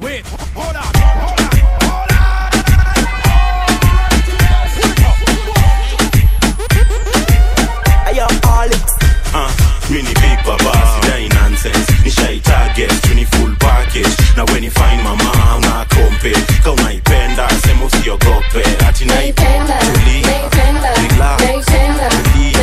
Wait, hold on, hold on. Ayo, Alex. Uh, mini big baba sidai nonsense nishai target tuni full package na when you find mama una kompe ka unaipenda sema usiogope ati naipenda tuli relax tuli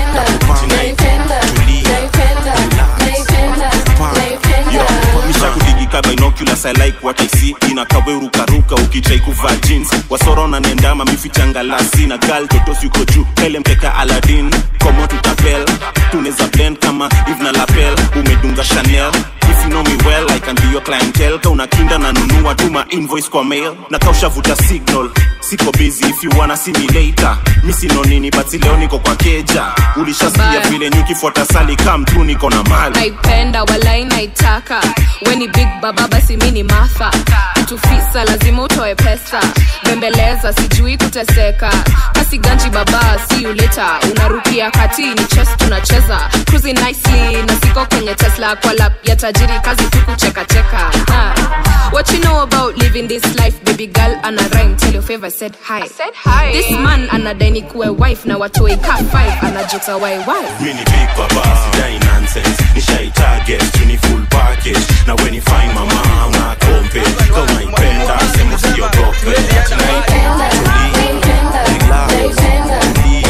mishakudigika binoculars i like what i see inakawerukaruka ukitrai kuvaa jeans wasoro na nendama mifichangalasi na gal totos yuko juu pele mkeka aladin komo tutapel tuneza blend kama eve na lapel umedunga chanel if you know me well i can be your clientele ka unakinda na nunua tuma invoice kwa mail na kaushavuta signal siko busy if you wanna see me later mi sino nini but leo niko kwa keja ulishasikia Bye. vile nyukifuata sali kam tu niko na mali naipenda walai naitaka weni big baba basi mi ni matha kitufisa lazima utoe pesa bembeleza sijui kuteseka kasi ganji baba si uleta unarukia kati ni chess tunacheza cruising nicely na siko kwenye tesla kwa lap ya tajiri kazi tu kuchekacheka Ah. what you know about living this life baby girl ana rhyme tell your favor said hi, said hi. this man anadaini kuwe wife na watoi ka 5 anajuta why why mini big baba sidai nonsense nishai target tuni full package na when you find mama una kompe ka unaipenda sema usiogope ati naipenda tuli relax tuli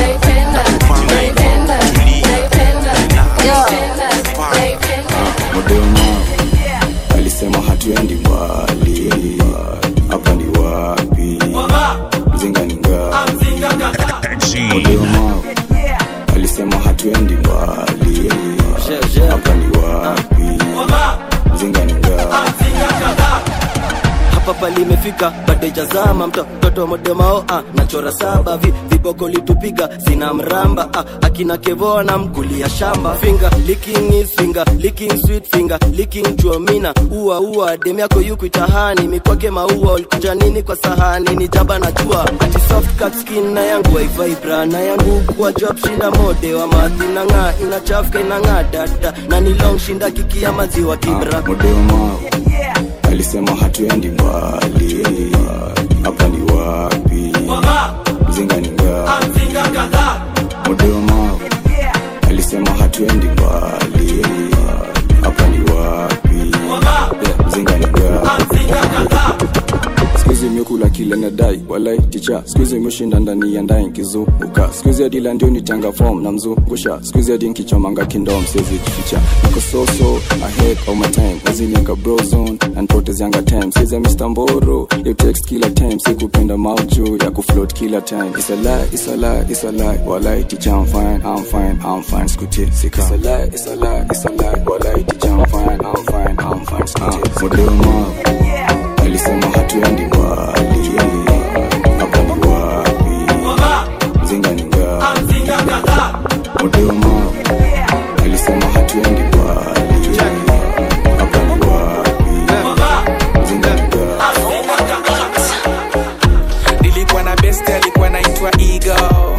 Modema alisema hatuendi mbali, hapa ni wapi? Mzinga ni ngapi? Modema alisema hatuendi mbali, hapa ni wapi? Mzinga ni ngapi? hapa palimefika badejazama mtoto modemao ah, nachora saba vi, viboko litupiga sina mramba ah, akina kevoa na mkulia shamba finger licking is finger licking sweet finger licking chuomina ua ua dem yako yukuitahani mikwake maua ulikuja nini kwa sahani ni jaba na jua ati soft cut skin na yangu waivibra na yangu kuwa job shinda mode wa madhi na ng'aa inachafuka inang'aa dada na ni long shinda kiki ya maziwa kibra Modema alisema hatuendi mbali, hapa ni wapi? Mzinga ni ngapi? Modema alisema hatuendi mbali, hapa ni wapi? Mzinga ni ngapi? Skuizi imekula kile nadai walai ticha skuizi imeshinda ndani ya ndai nkizunguka skuizi adila ndio nitanga form na mzungusha skuizi adi nkichomanga kindom siwezi jificha niko soso ahead of my time nazilenga brozone nanpotezianga time siza Mr. Mboro you text kila time sikupenda mauju ya kufloat kila time it's a lie it's a lie it's a lie walai ticha I'm fine I'm fine I'm fine skuti sika it's a lie it's a lie it's a lie walai ticha I'm fine I'm fine I'm fine skuti modema alisema hatuendi mbali hapa ni wapi mzinga ni ngapi modema alisema hatuendi mbali hapa ni wapi mzinga ni ngapi nilikuwa na best alikuwa naitwa ego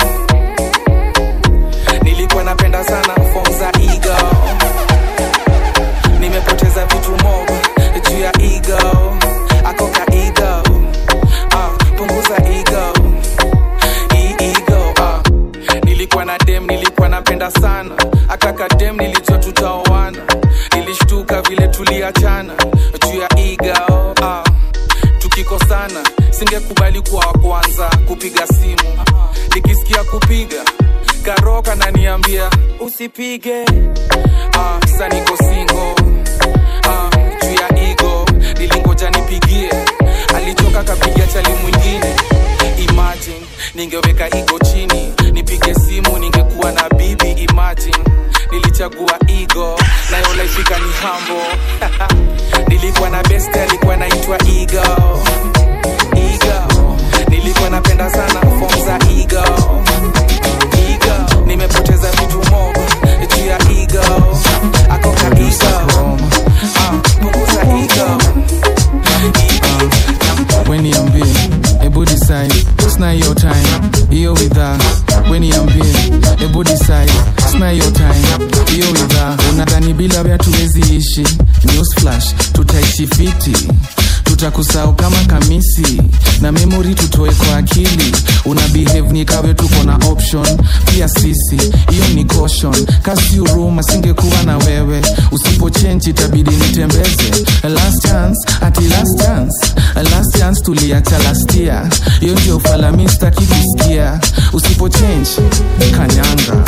nilikuwa napenda sana fom za ego nimepoteza vitu mob juu ya ego akoka ego uh, punguza ego hii ego uh. nilikuwa na dem nilikuwa napenda sana akaka dem nilijua tutaoana nilishtuka vile tuliachana juu ya ego uh tukikosana singekubali kuwa wa kwanza kupiga simu nikisikia kupiga karoka naniambia usipige ah, sa niko singo ah, juu ya igo nilingoja nipigie alichoka kapiga chali mwingine imagine ningeweka igo chini nipige simu ningekuwa na bibi imagine nilichagua igo nayo laifika ni hambo nilikuwa na best alikuwa naitwa igo igo nilikuwa napenda sana fom za igo igo nimepoteza vitu mob juu ya igo akoka igo Ah, punguza igo weniambie ebu decide sna hiyo time hiyo widha weniambie ebu decide sna hiyo time hiyo widha unadhani bila vya tuwezi ishi news flash tutaishi fiti tutakusahau kama kamisi na memori tutoe kwa akili una behave ni kawe tuko na option pia sisi hiyo ni caution kasi huruma singekuwa na wewe usipo change itabidi nitembeze last chance ati last chance last chance tuliacha last year hiyo ndio ufalami staki kusikia usipo change kanyanga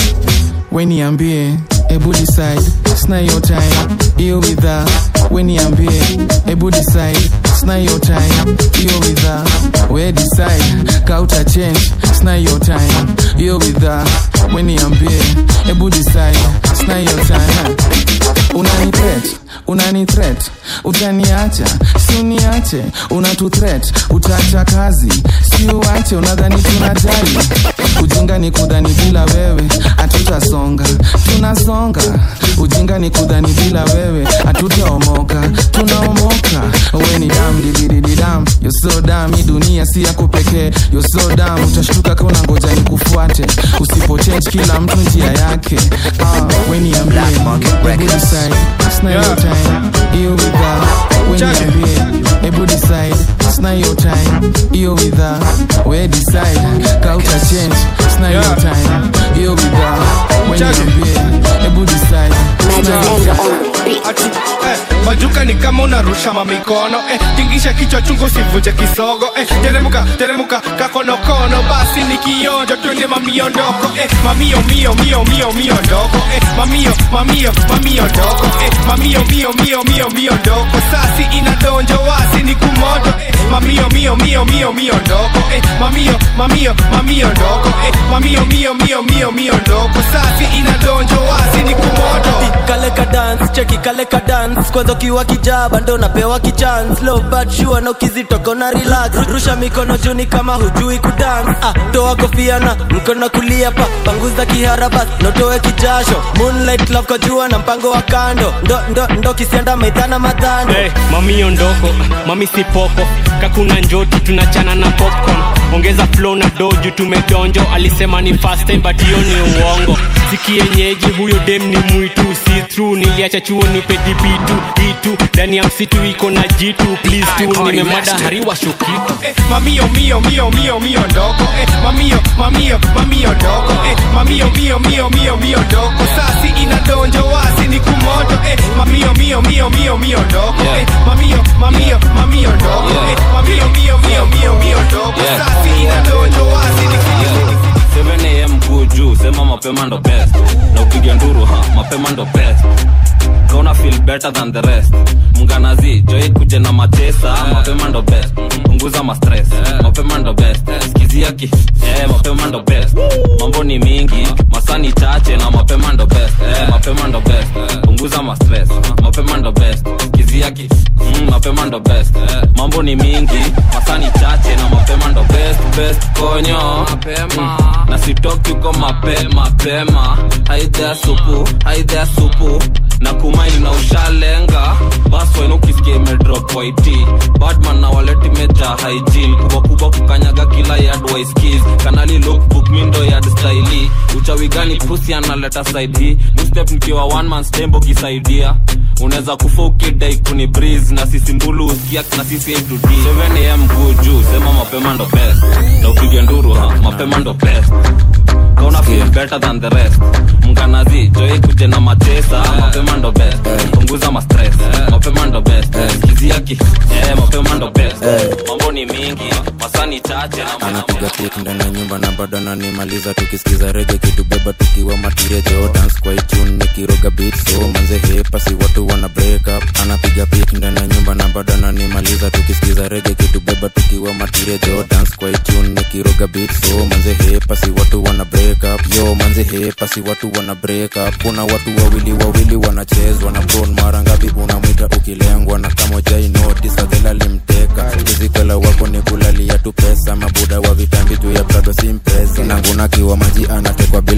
weniambie ebu decide sna your time hiyo widha weniambie ebu decide sna your time hiyo widha we decide kauta change sna your time hiyo widha weniambie ebu decide sna your time unani threat unani threat utaniacha si uniache unatu threat utaacha kazi si uache unadhani tunajali ujinga ni kudhani bila wewe hatutasonga tunasonga ujinga ni kudhani bila wewe hatutaomoka tunaomoka we ni dam dididididam yo so dam hii dunia si yako pekee yo so dam utashtuka kauna ngoja ni kufuate usipo change kila mtu njia yake ah, we niambie Ebu decide, sna your time hiyo widha we niambie ebu decide sna your time hiyo widha we decide kauta change sna your time hiyo widha we niambie ebu decide sna your time Ati, eh, majuka ni kama unarusha mamikono eh, tingisha kichwa chungu sivunje kisogo eh, teremuka teremuka kakonokono basi ni kionjo twende mamiondoko eh, mamio mio mio mio mio ndoko eh, mamio mamio mamio ndoko eh, mamio mio mio mio mio ndoko sasi inadonjo wasi ni kumoto eh, mamio mio mio mio mio ndoko eh, mamio mamio mamio ndoko eh, mamio mio mio mio mio ndoko sasi inadonjo wasi ni kumoto kale ka dance cheki kale ka dance kwanza ukiwa kijaba ndo napewa kichance low but sure na ukizitoka na relax rusha mikono juni kama hujui kudance ah toa kofia na mkono kulia pa panguza kiharabas notoe kijasho moonlight love kwa jua na mpango wa kando ndo ndo ndo kisianda maidhana madhando hey, mami ondoko mami sipoko kakuna njoti tunachana na popcorn ongeza flow na doju tumedonjo alisema ni fast time but hiyo ni uongo sikienyeji huyo dem ni mwitu si true niliacha chuo ni pedibitu itu ndani ya msitu iko na jitu please tu nimemada hariwa shukitu eh, mamio mio mio mio mio ndoko eh, mamio mamio mamio ndoko eh, mamio mio mio mio mio ndoko sasi inadonjo wasi ni kumoto eh, mamio mio mio mio mio ndoko eh, mamio mamio mamio ndoko eh, mamio mio mio mio mio ndoko sasi inadonjo wasi ni kumoto 7am kuu juu sema mapema ndo best na upiga nduru ha mapema ndo best kauna feel better than the rest mnganazi joi kuje na matesa mapema ndo best punguza mastress mapema ndo best skizia ki eh, mapema ndo best mambo ni mingi masani chache na mapema ndo best eh, mapema ndo best punguza mastress mapema ndo best skizia ki mm, mapema ndo best mambo ni mingi masani chache na mapema ndo best best konyo mapema mm, na sitoki uko mape mapema haidhea supu haidhea supu na kumaini na ushalenga baswen ukisikia imedrop waiti badman na waleti meja hygiene kubwa kubwa kukanyaga kila yard waiskis kanali lookbook mindo yard staili uchawi gani pusi analeta side hii newstep nikiwa one man stembo kisaidia unaweza kufa ukidai kuni breeze na sisi mbulu usikia na sisi A-to-D 7am kuu juu sema mapema ndo best na upige nduru ha mapema ndo best kauna feel better than the rest mnganazi joi kuje na matesa mapema ndo best punguza mastress mapema ndo best skizia ki eh, mapema ndo best mambo ni mingi masani chache na anapiga pik ndani ya nyumba na bado ananimaliza tukisikiza rege kitubeba tukiwa matiria jo dance kwa itune nikiroga beat so manze hepa si watu wana break up anapiga pik ndani ya nyumba na bado ananimaliza tukisikiza rege kitubeba tukiwa matiria jo dance kwa itune nikiroga beat so manze hepa si watu wana break up yo manze hepa si watu wana break up kuna watu wawili wawili wanachezwa na bron mara ngapi unamwita ukilengwa na kama jai notice adhela limteka kizikwela wako ni kulalia tu pesa mabuda wa vitambi juu ya prado simpesa nanguna kiwa maji anatekwa bila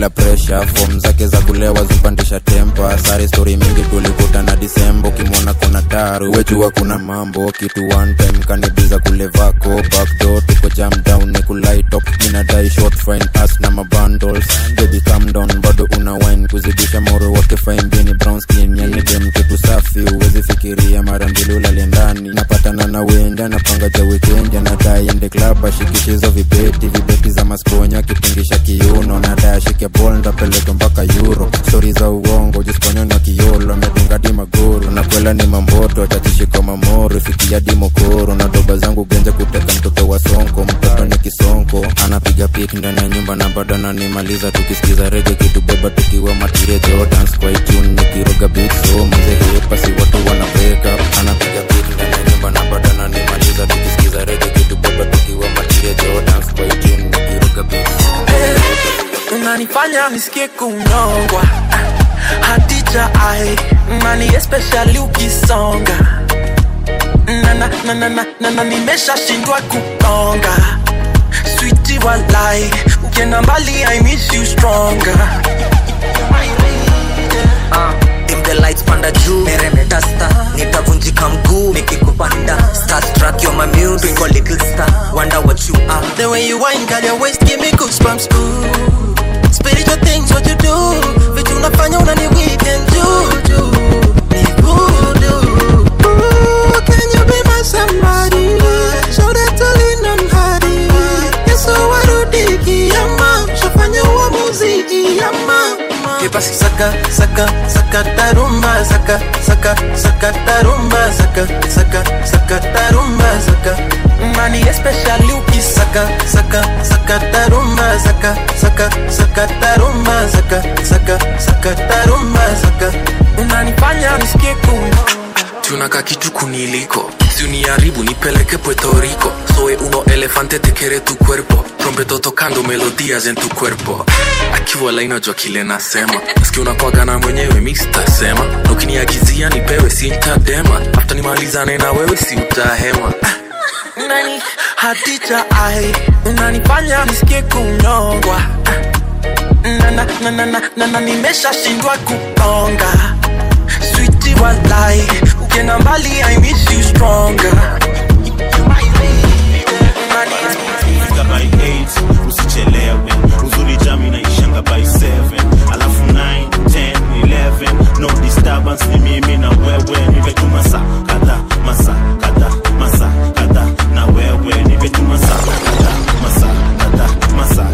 bila presha fom zake za kulewa zupandisha tempa sari stori mingi tulikutana disembo kimwona kuna taru wejua kuna mambo kitu one time kanibiza kule vako backdoor tuko jam down ni kulaitop minadai short fine as na mabundles baby calm down bado una wine kuzidisha moro wake fine bini brown skin yani dem kitu safi uwezi fikiria mara mbili ulale ndani napatana na wenda napanga ja weekend anadai ende club ashikishizo vibeti vibeti za masponya kitingisha kiuno nadai ashike bol ndapeleka mpaka euro stori za uongo jisponya na kiolo amedunga di magoro na kwela ni mamboto tatishiko mamoro fikia di mokoro na doba zangu genja kuteka mtoto wa sonko mtoto ni kisonko anapiga pik ndani ya nyumba na bado ananimaliza tukisikiza rege kitubeba tukiwa matirejo dance kwa itune nikiroga beat so mzee pasi watu wana break up anapiga pik ndani ya nyumba na bado ananimaliza tukisikiza rege kitubeba tukiwa matirejo dance kwa itune nikiroga beat unanifanya nisikie kunyongwa hadija ai nani especially ukisonga na na na na na na na nimeshashindwa kukonga switi walai ukienda mbali i miss you stronger dim the lights panda juu meremeta star nitavunjika mguu nikikupanda starstruck you're my music Twinkle little star wonder what you are the way you wine girl your waist give me goosebumps ooh spiritual things what you do vitu unafanya unani weekend juju ni voodoo Ooh, can you be my somebody show that to lean on hadi yeso warudi kiyama shafanya uamuzi kiyama Basi saka saka saka tarumba saka saka saka tarumba saka saka saka tarumba saka mani especially ukisaka saka saka tarumba saka saka saka tarumba saka saka saka tarumba saka unanifanya nisikie kuna tunaka kitu kuniliko siuniharibu nipeleke puerto rico soy uno elefante te quiere tu cuerpo trompeto tocando melodías en tu cuerpo akiwa lainajua kile nasema nasikia unakwagana mwenyewe mistasema na ukiniagizia nipewe sintadema afta nimalizane na wewe si utahema nani hadija ai unanifanya nisikie kunyongwa na na na na na na na nimeshashindwa kukonga switi walai ukienda mbali i miss you stronger fika by 8 usichelewe uzuri jami naishanga by 7 alafu 9 10 11 no disturbance ni mimi na wewe nimetuma saa kadha masa kadha masa kadha na wewe nimetuma saa kadha masa kadha masa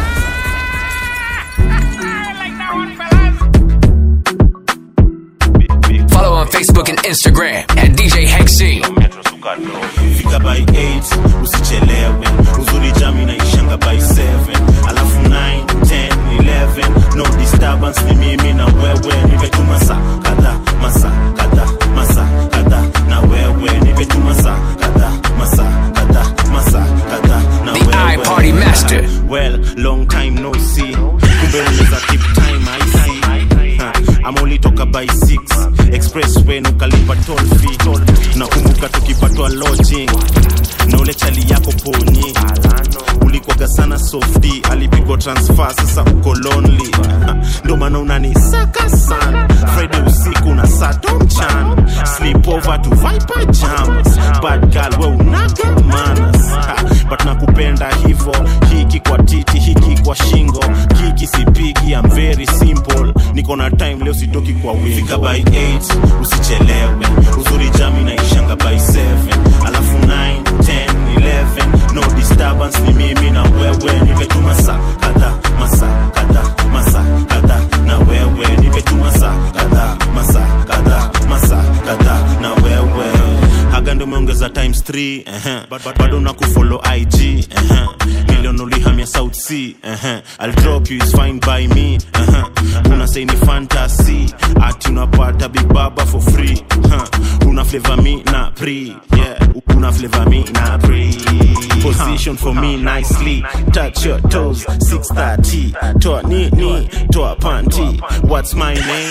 Follow on Facebook and Instagram at DJ Hank C. fika by 8 usichelewe uzuri jami naishanga by 7 alafu 9 10 11 no disturbance ni mimi na wewe nimetuma saa kadha masa kadha masa kadha na wewe nimetuma saa kadha masa kadha masa kadha na The wewe iParty Master. well long time no see kumbe unaweza keep time i see Ha, ama ulitoka by 6 expressway na ukalipa toll fee nakumbuka tukipatwa lodging na ule chali yako ponyi ulikwaga sana softi alipigwa transfer sasa uko lonely Ha, ndo maana unanisaka sana friday usiku na sato mchana sleep over to viper jams bad girl we unaga manas Ha, but nakupenda hivo hiki kwa titi hiki kwa shingo kiki sipigi I'm very simple niko na time leo sitoki kwa wingo fika by 8 usichelewe uzuri jami naishanga by 7 alafu 9 10 11 no disturbance ni mimi na wewe nimetuma saa kadha masa kadha masa kadha na wewe nimetuma saa kadha masa kadha masa kadha na wewe haga ndo umeongeza times 3 uh-huh. Bad- bado na kufollow ig uh-huh. milion ulihamia south sea uh-huh. I'll drop you is fine by me uh-huh. una say ni fantasy ati unapata big baba for free uh. una flavor me na pre yeah una flavor me na pre position for me nicely touch your toes 630 toa nini toa panty what's my name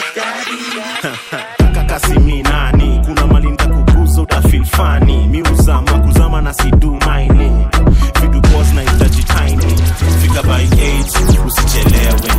kakasi nani kuna mali nitakuguza utafil fani mi uzama kuzama na sidu maini vidu boss na itaji tiny fika by 8 usichelewe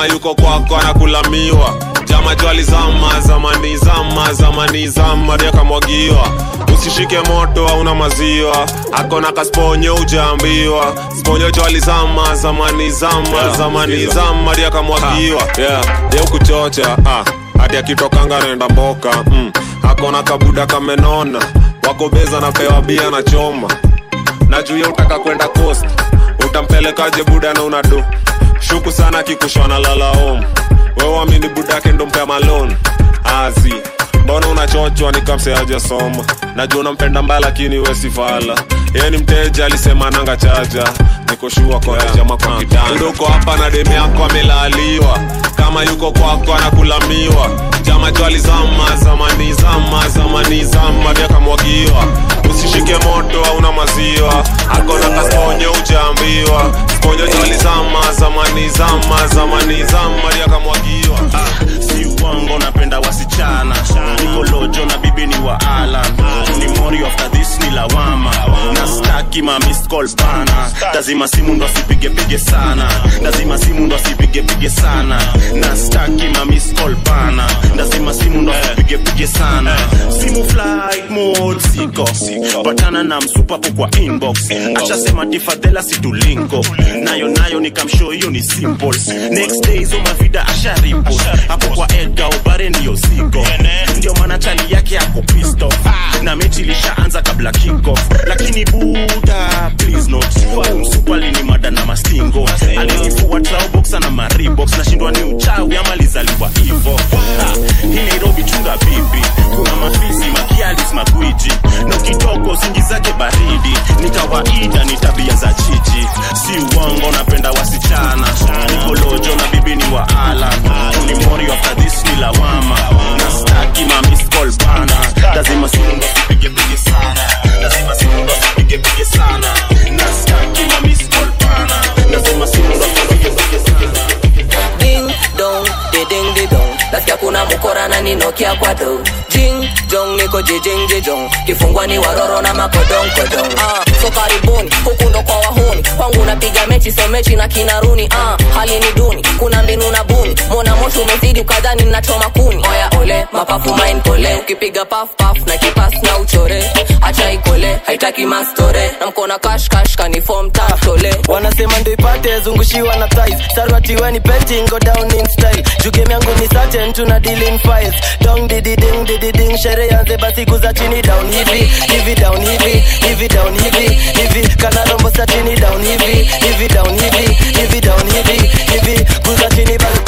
kama yuko kwako anakulamiwa jama jwali zama zamani zama zamani zama kamwagiwa usishike moto hauna maziwa akona kasponyo ujaambiwa sponyo jwali zama zamani zama Yeah, zamani sikiza. zama kamwagiwa yeah. ye kuchocha ah. hadi akitokanga naenda mboka mm. akona kabuda kamenona wako beza napewa bia na choma na juu ya utaka kwenda coast utampelekaje buda na unado shuku sana kikushona lala home wewamini budake ndo mpea malon azi mbona unachochwa nikamseaja soma najua unampenda mbaya lakini wesifala yeye ni mteja alisema nanga chaja nikoshua korejama kwa kitanda uko hapa na demu yako amelaliwa kama yuko kwako anakulamiwa jama jwali zama zamani zama zamani zama vyakamwagiwa usishike moto hauna maziwa akona kasponyo ujaambiwa sponyo jwali zama zamani zama zamani zama vyakamwagiwa si uongo napenda wasichana nikolojo na bibi ni wa alan ni mori after this ni lawama na staki ma missed call bana lazima simu ndo asipigepige sana lazima simu ndo asipigepige sana na staki ma missed call bana lazima simu ndo asipigepige sana simu flight mode siko patana na msupapo kwa inbox achasema tifadhela situlinko nayo nayo nikamshow hiyo ni simple next day hizo mavida asharipo hapo kwa edga ubare ndiyo ziko ndio maana chali yake ako pisto na mechi ilishaanza kabla kickoff lakini buda please not umsupali ni mada na mastingo alinifua traoboxa na maribox nashindwa ni uchawi ama lizaliwa hivo Ha, hii nairobi chunga bibi kuna mafisi makialis magwiji na ukitoka singi zake baridi ni kawaida ni tabia za chichi si uongo napenda wasichana nikolojo na bibi ni wa alan ni mori after this ni lawama na staki ma miss call bana lazima simu ndo sipige pige sana lazima simu ndo sipige pige sana na staki ma miss call bana lazima simu ndo sipige pige sana ding dong de ding de dong nasikia kuna mkora na ninokia kwa do jing jong niko jijing jijong kifungwa ni waroro na makodong kodong ah, so karibuni huku ndo kwa wahuni kwangu napiga mechi so mechi na kinaruni ah, hali ni duni kuna mbinu na buni mona moshi umezidi ukadhani nachoma kuni oya ole mapafu main pole ukipiga paf paf na kipas na uchore acha ikole haitaki mastore na mkona kash kash kanifom tole wanasema ndo ipate zungushiwa na thighs sarwati weni painting go down in style jugem yangu ni certain tuna deal in files dong didi ding didi ding shere yanze basi kuza chini down hivi hivi down hivi hivi down hivi hivi kana rombo sa chini down hivi hivi down hivi hivi down hivi hivi kuza chini basi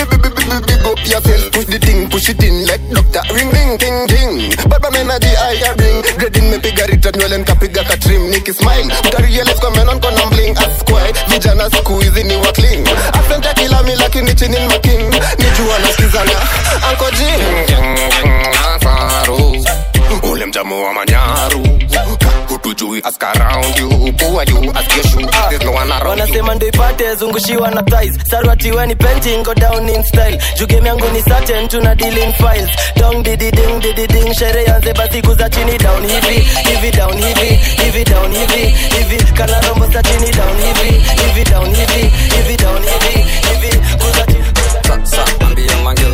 big up yourself, push the thing, push it in like doctor. Ring ring ting ting. Baba mena di I bring. Grading me piga rita nywele nkapiga katrim. Niki smile. Utarealize kwa menon kona bling. Askwai. Vijana siku hizi ni wa clean. Asante kila mi lakini chini ni making. Nijua nasikizana. Anko jing. Nasaru. Ule mjamu wa manyaru. Hutujui ask around you. Who are you? Ask your shoe. There's no one around you. wanasema ndo ipate zungushiwa na thighs sarwati weni painting go down in style jugem yangu ni certain tuna deal in files dong didi ding didi ding shere yanze basi kuza chini down hivi hivi down hivi hivi down hivi hivi kana rombo sa chini down hivi hivi down hivi hivi down hivi hivi kuza chini Sasa ambia magirls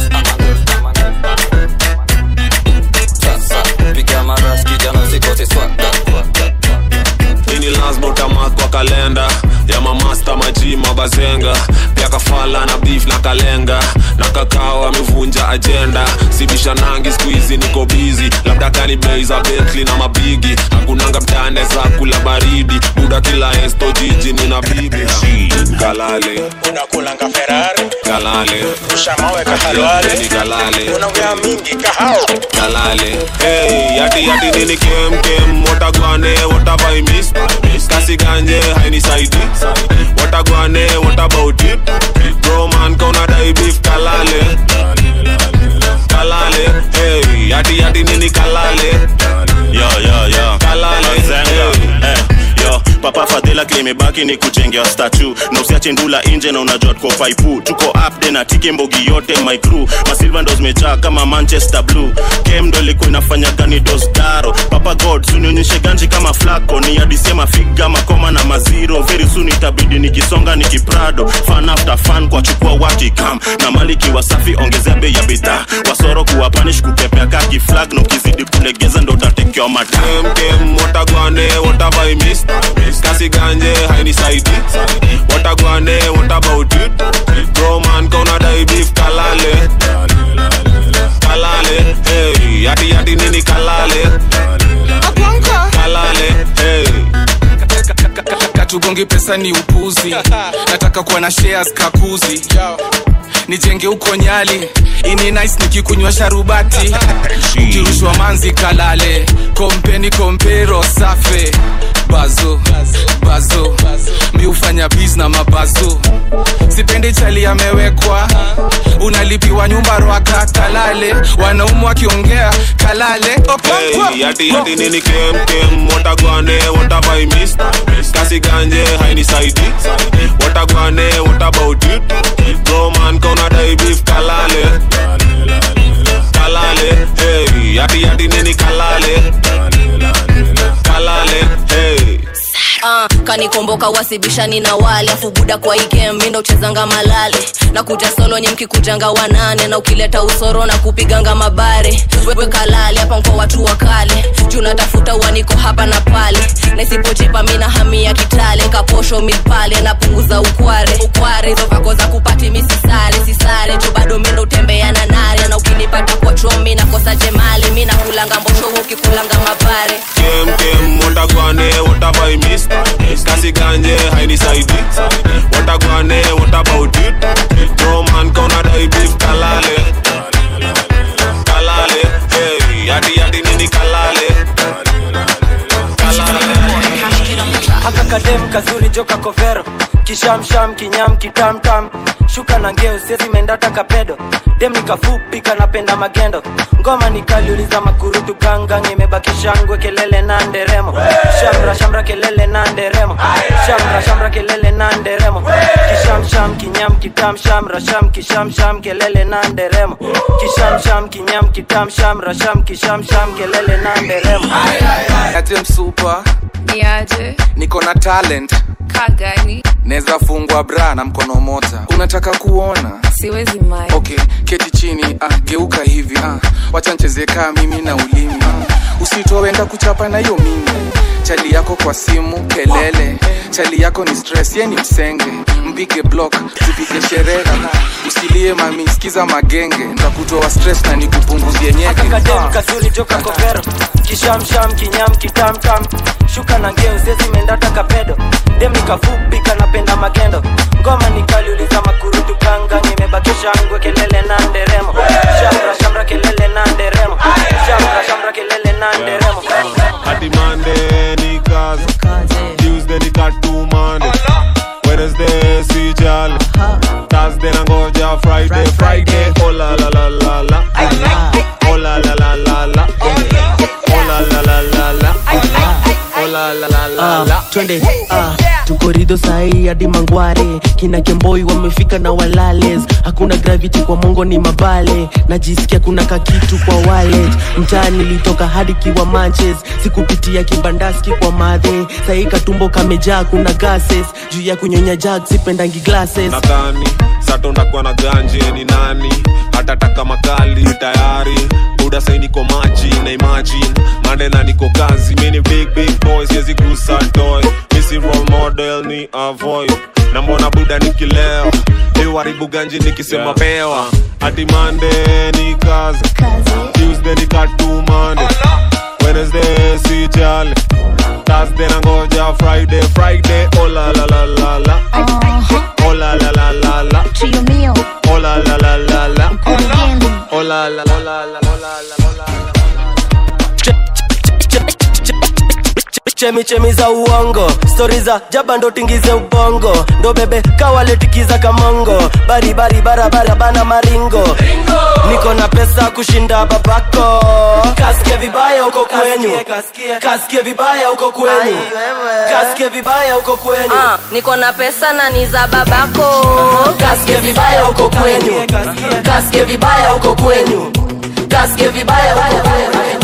Sasa piga maras kijana usikose swada ini lazima utamakwa kalenda ya mamasta maji mabazenga pia kafala na beef na kalenga na kakao amevunja ajenda sibisha nangi skuizi niko bizi labda kani bei za betli na mabigi hakunanga mtane za kula baridi buda kila esto jiji nina bibi kalale unakulanga ferari kalale ushamaweka halwale ni kalale unaongea mingi kahao kalale hey, yati yati nini kem kem watagwane watavaimis kasi ganje hainisaidi watagwane what about it bro man kauna dai beef kalale kalale hey, yati yati nini kalale yo yo yo Kalale. Mazenga. Eh, yo papa fadhila klimebaki ni kujengea statu na usiache ndula inje na unajua tuko faipu tuko upde na tike mbogi yote my crew masilva ndo zimejaa kama manchester blue kem ndo ilikuwa inafanya gani dosdaro papa god sunionyeshe ganji kama flako ni adisema figa makoma na maziro very soon itabidi nikisonga nikiprado fan after fan kwa chukua wakikam na maliki wasafi ongezea bei ya bidhaa wasoro kuwa panish kupepea kaki flag na ukizidi kulegeza ndo utatekewa matam kem watagwane what have I missed kasi ganje hainisaidi watagwane what about it bro man kauna dai beef kalale kalale hey yati yati nini kalale kalale hey katugongi pesa ni upuzi nataka kuwa na shares kakuzi nijenge huko nyali ini nice nikikunywa sharubati ukirushwa manzi kalale kompeni kompero safe bazo bazo mi ufanya biz na mabazo sipendi chali amewekwa unalipiwa nyumba rwaka kalale wanaumu wakiongea kalale Okonkwo. Hey, yati yati nini kem kem watagwane what have I missed kasi ganje hainisaidi watagwane what about it bro man kauna dai beef kalale kalale hey yati yati nini kalale kalale hey Ah, kanikomboka wasibishani na wale afu buda kwa ikem mindo uchezanga malale na kuja solo nye mkikujanga wanane na ukileta usoro na kupiganga mabare wewe kalale hapa kwa watu wa kale juu natafuta uaniko hapa na pale na isipochipa mina hamia kitale kaposho mipale napunguza ukware ukware hizo vako za kupati misisare sisare juu bado mindo utembea na nare na ukinipata kwa chomi nakosa jemali mi nakulanga mbosho ukikulanga mabare kem kem watagwane what have I missed kasi ganje hainisaidi watagwane what about it bro man kauna dai beef kalale kalale hey yati yati nini kalale haka kadem kazuri joka kovero kishamsham kinyam kitamtam shuka na ngeo sezi mendata kapedo dem nikafupi kanapenda magendo ngoma nikaliuliza makurutu gangang imebaki shangwe kelele na nderemo shamra shamra kelele na nderemo shamra shamra kelele na nderemo kishamsham kinyam kitam shamra sham kishamsham kelele na nderemo kishamsham kinyam kitam shamra sham kishamsham kelele na nderemo aje msupa niaje niko na talent kagani naweza fungwa bra na mkono moja unataka kuona siwezi mai okay keti chini ah, geuka hivi ah, wacha ncheze kaa mimi na ulimi ah, usitowenda kuchapa na hiyo mimi chali yako kwa simu kelele chali yako ni stress ye ni msenge mpige block tupige sherehe usilie mami sikiza magenge ntakutoa stress na nikupunguzie nyeke kakadem kazuri joka kovero kishamsham kinyam kitamtam shuka na ngeo sezi mendata kapedo dem nikafupi kanapenda magendo ngoma nikaliuliza makurutu ganga nimebakisha ngwe kelele na nderemo shamra shamra kelele na nderemo shamra shamra kelele na nderemo hadi Monday ni kazi Tuesday ni katumande Wednesday si jali Thursday nangoja Friday Friday oh la la la la la oh la la la la la oh la la la la la oh la la la la la Ah, twende ah, tuko rido sahii hadi mangware kina kemboi wamefika na walales hakuna gravity kwa mongo ni mabale najisikia kuna kakitu kwa wallet mtaa nilitoka hadi kiwa manches sikupitia kibandaski kwa madhe sahii katumbo kamejaa kuna gases juu ya kunyonya jag sipendangi glasses nadhani sato ndakuwa na ganje ni nani hatataka makali tayari buda sai niko maji na imagine mande na niko kazi mini big big boy siwezi gusa toy misi role model ni avoid na mbona buda nikileo iwaribu ganji nikisema pewa hadi mande ni kazi tuesday ni katumande wednesday si jali thursday nangoja friday friday oh la la la la la oh la la la la la Trio mio, oh la la la la la Origendi. oh la la la la la oh la la la chemichemi za uongo stori za jaba ndo tingize ubongo ndo bebe kawaletikiza kamongo baribari barabara bana maringo niko na pesa kushinda babako kasike vibaya huko kwenyu kasike vibaya huko kwenyu kasike vibaya huko kwenyu Ah, niko na pesa na ni za babako kasike vibaya huko kwenyu kasike vibaya huko kwenyu kasike vibaya huko kwenyu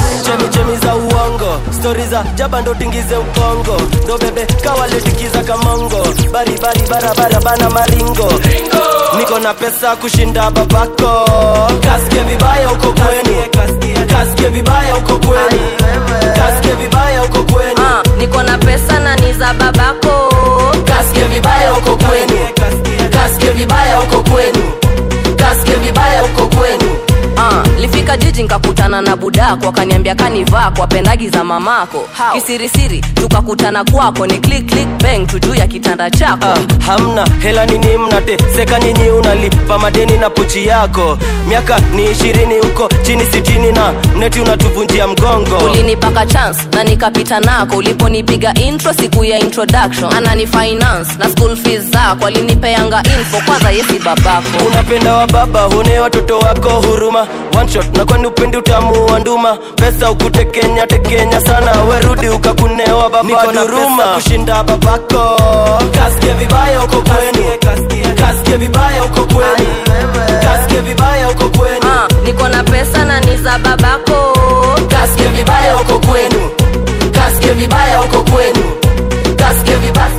stori za jaba ndo tingize ukongo ndo bebe kawaletikiza kamongo baribari barabara bana maringo niko na pesa kushinda babako kasike vibaya uko kwenu kasike vibaya uko kwenu kasike vibaya uko kwenu Ah, niko na pesa na ni za babako kasike vibaya uko kwenu kasike vibaya uko kwenu kasike vibaya uko kwenu Ah, lifika jiji nkakutana na budako akaniambia kanivaa kwa pendagi za mamako kisirisiri tukakutana kwako ni click click bang tu juu ya kitanda chako ah, hamna hela nini mnateseka nyinyi unalipa madeni na pochi yako miaka ni ishirini huko chini sitini na mneti unatuvunjia mgongo ulinipaka chance na nikapita nako uliponipiga intro siku ya introduction anani finance na school fees zako alinipeanga info kwanza yesi babako unapenda wa baba hune watoto wako huruma one shot na kwani upendi utamu wa nduma pesa ukutekenya tekenya sana werudi ukakunewa baba duruma kushinda babako kasike vibaya uko kwenu kasike vibaya uko kwenu kasike vibaya uko kwenu Ah, niko na pesa na ni za babako kasike vibaya uko kwenu kasike vibaya uko kwenu kasike vibaya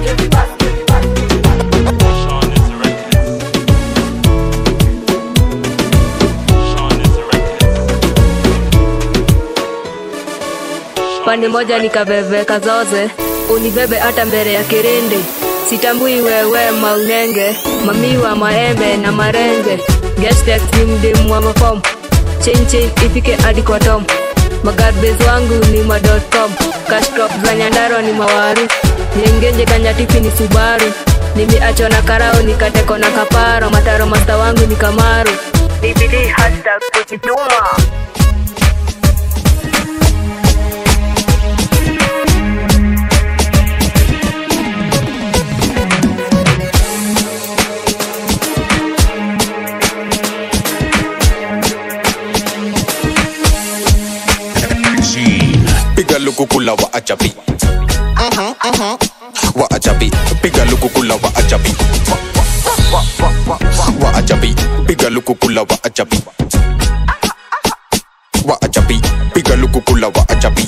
pande moja nikaveveka zoze unibebe hata mbele ya kirindi sitambui wewe maunenge mamiwa maembe na marenge gestekimdim wa mafom chinchin ifike hadi kwa tom magarbes wangu ni ma.com kashtop za nyandaro ni mawaru nyengenje kanyatipi ni subaru nimeachwa na karao nikateko na kaparo mataro masta wangu ni kamaru bibidi hashtag kujituma piga lukukula wa ajabi wa ajabi piga lukukula wa ajabi wa ajabi piga lukukula wa ajabi wa ajabi piga lukukula wa ajabi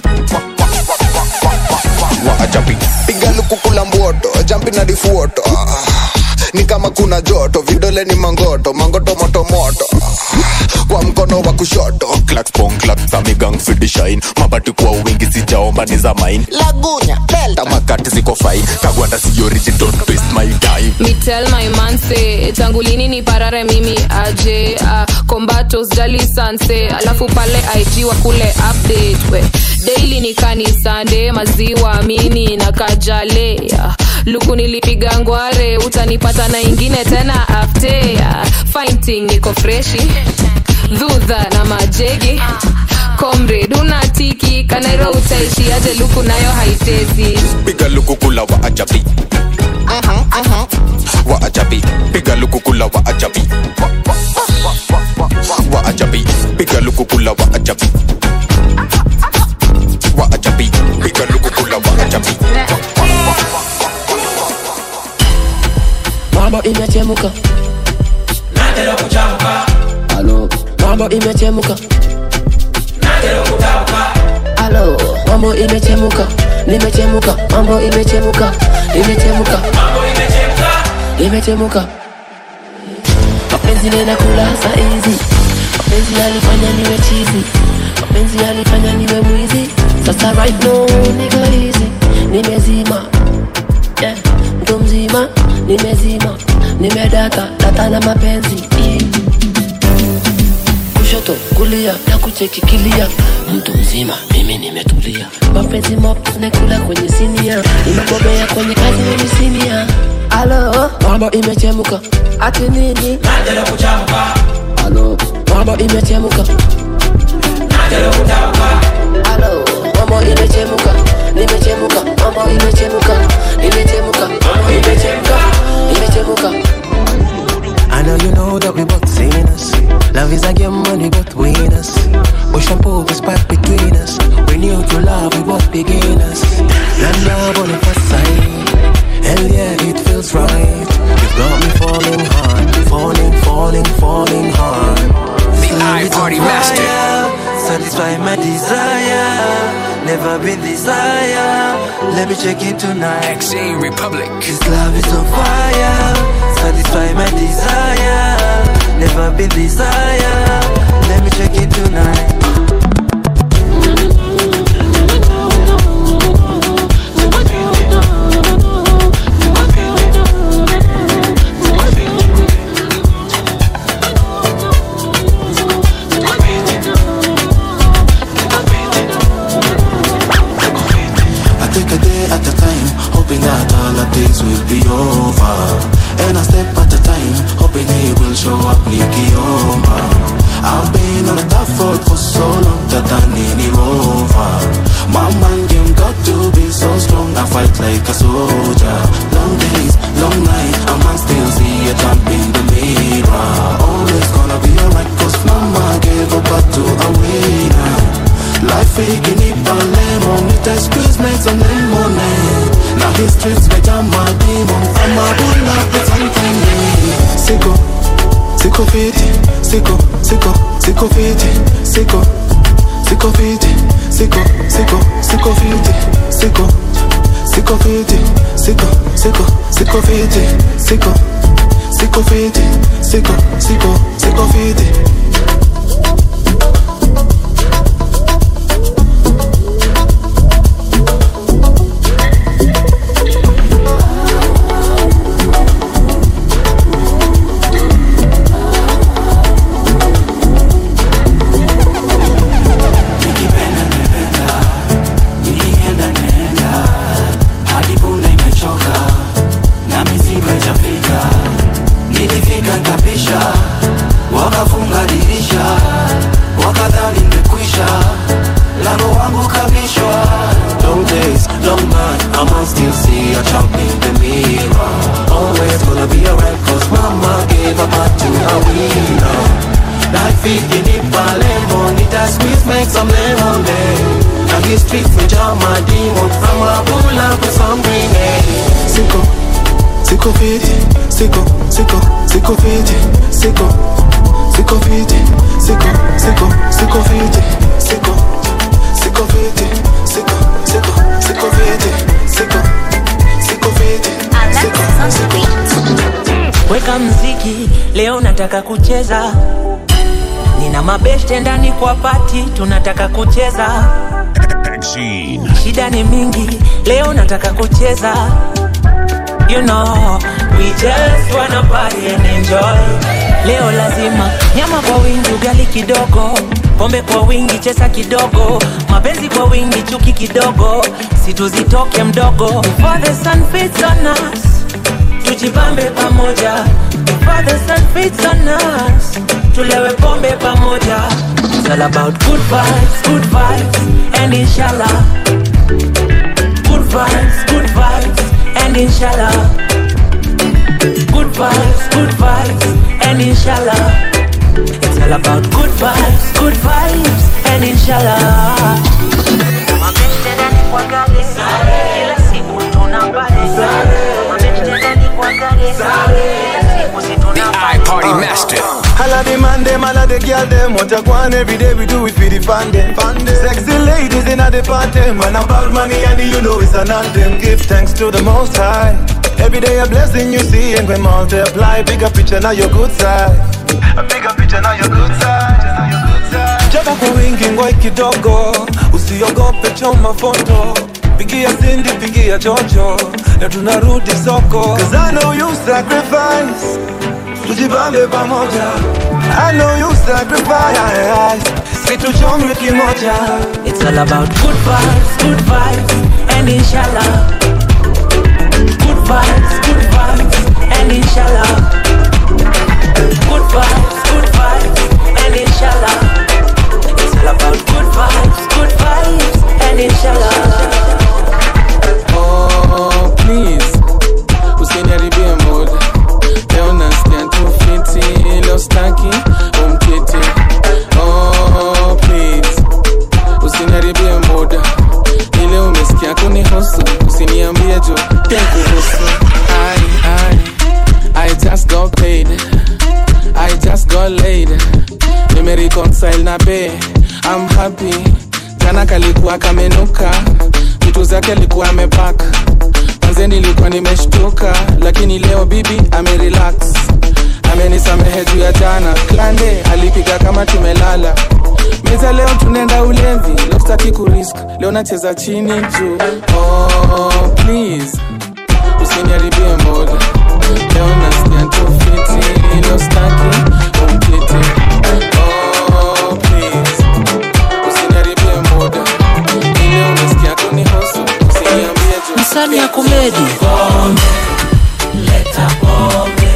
wa ajabi piga lukukula mboto jampi na difuoto ni kama kuna joto vidole ni mangoto mangoto moto moto kwa mkono wa kushoto clacks pong clacks za migang fidi shine mabati kwa wingi sijaomba ni za mine lagunya delta tamakati ziko fine kagwanda si origin don't waste my time Me tell my man say tangu lini ni parare mimi aje uh, kombato sijali sanse alafu pale IG wa kule update we daily ni kanisande maziwa mini na kajale uh, luku nilipiga ngware utanipata na ingine tena afte uh, fighting niko freshi dhudha na majegi comrade unatiki kanairo utaishi aje luku nayo haitezi piga lukukula wa ajabi wa ajabi piga lukukula wa ajabi wa ajabi piga lukukula wa ajabi wa ajabi piga lukukula wa ajabi mambo imechemuka natera kuchamuka halo mambo imechemuka natera kutamuka halo mambo imechemuka nimechemuka mambo imechemuka imechemuka mambo imechemka imechemuka mapenzi nena kula saizi mapenzi yalifanya niwe chizi mapenzi yalifanya niwe mwizi sasa right now niko hizi nimezima yeah. mtu mzima nimezima nimedata data na mapenzi yeah. kushoto kulia na kuchekikilia mtu mzima mimi nimetulia mapenzi map nekula kwenye sinia nimebobea kwenye kazi mimi sinia alo mambo imechemuka ati nini natera kuchamuka alo mambo imechemuka natera kutamuka alo mambo imechemuka nimechemuka mambo imechemuka nimechemuka mambo imechemuka nimechemuka I know you know that we both seen us. Love is a game when we both win us. Ocean pool is back between us. We knew to love, we both beginners. Land love on the first sight. Hell yeah, it feels right. You've got me falling hard, falling, falling, falling hard. The I Party Master. Satisfy my desire. Never been this higher. Let me check it tonight. Extreme Republic. This love is on fire. Satisfy my desire. Never been this higher. Let me check it tonight. I take a day at a time, hoping that all of this will be over. And I step at a time, hoping he will show up Nikioma. I've been on a tough road for so long that I need him over. My mind game got to be so strong, I fight like a soldier. Long days, long night, a man still see a jump in the mirror. Always gonna be alright, cause mama gave a back to a winner. Life ikinipa lemon Nita squeeze make some lemonade Now his streets me jam my demon I'm a bull up with something Sicko, sicko fiti Sicko, sicko, sicko fiti Sicko, sicko fiti Sicko, sicko, sicko fiti Sicko, sicko fiti Sicko, sicko, sicko fiti Sicko, sicko fiti Sicko, sicko, sicko fiti Nilienda nenda hadi punda imechoka na mizigo itafika. Nilifika nkapisha, wakafunga dirisha, wakadhani nimekwisha, lango wangu kabishwa. Long days, long night, I must still see a champ in the mirror. Always gonna be alright, cause mama gave a back to a winner. Life ikinipa lemon, it has squeeze make some lemonade. Now his streets me jam my demon, from a bull up with some grenade. Sicko, sicko fiti, sicko, sicko, sicko fiti, sicko, sicko fiti, sicko, sicko, sicko fiti, sicko, sicko fiti, sicko, sicko, sicko fiti, sicko, sicko fiti, sicko, sicko. weka mziki leo nataka kucheza nina mabeshte ndani kwa pati tunataka kucheza shida ni mingi leo nataka kucheza you know we just wanna party and enjoy leo lazima nyama kwa wingi ugali kidogo pombe kwa wingi chesa kidogo mapenzi kwa wingi chuki kidogo situzitoke mdogo Before the sun fits on us tujipambe pamoja Before the sun fits on us tulewe pombe pamoja It's all about good vibes, good vibes and inshallah Good vibes, good vibes and inshallah Good vibes, good vibes and inshallah It's all about good vibes, good vibes and inshallah Mabeste ndani kwa gari kila siku tunapale Mabeste ndani kwa gari kila siku si tunapale Party Master. All of the man them, all of the girl them Want to go on every day we do it for the fun them Sexy ladies in the party Man about money and you know it's an anthem Give thanks to the most high Every day a blessing you see and we multiply Bigger picture now your good side A bigger picture now your good side Japo kwa wingi ngoi kidogo Usiogope choma foto Pigia Cindy, pigia Jojo Na tunarudi soko Cause I know you sacrifice tujibambe pamoja I know you sacrifice situchomwe kimoja It's all about good vibes, good vibes, and inshallah. Good vibes, good vibes, and inshallah. Good vibes, good vibes, and inshallah. It's all about good vibes, good vibes, and inshallah. Oh, please usiniharibie mood leo nasikia tu fiti leo staki umkiti oh, please usiniharibie muda ile umesikia kunihusu usiniambie jo tenkuhusu I, I, I just got paid I just got laid nimereconcile na be I'm happy jana kalikuwa kamenuka vitu zake alikuwa amepaka manze nilikuwa nimeshtuka lakini leo bibi amerelax amenisamehe juu ya jana klande alipiga kama tumelala meza leo tunaenda ulevi leo sitaki kurisk leo nacheza chini juu oh, please usiniharibie moja leo nasikia tu fiti leo staki umkiti oh, please usiniharibie moja ile unasikia tu ni hoso usiniambie juu msani ya komedi Pombe, leta pombe.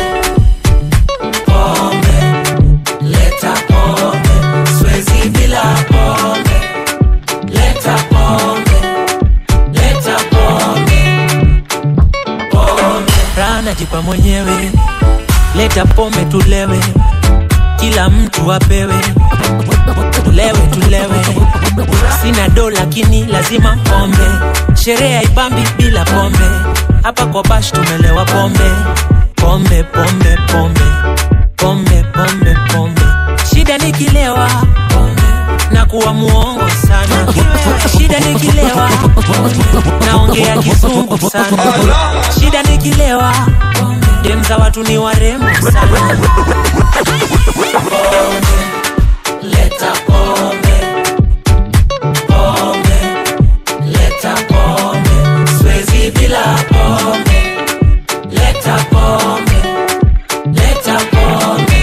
Pombe, leta pombe. Siwezi bila pombe. Leta pombe, leta pombe. Pombe. raha najipa mwenyewe leta pombe tulewe kila mtu apewe tulewe tulewe sina do lakini lazima pombe sherehe haipambi bila pombe hapa kwa bash tumelewa pombe pombe pombe pombe pombe pombe pombe shida nikilewa pombe na kuwa muongo sana shida nikilewa naongea kizungu sana shida nikilewa dem za watu ni warembo sana Leta pombe. Pombe, leta pombe. Siwezi bila pombe. Leta pombe. Leta pombe.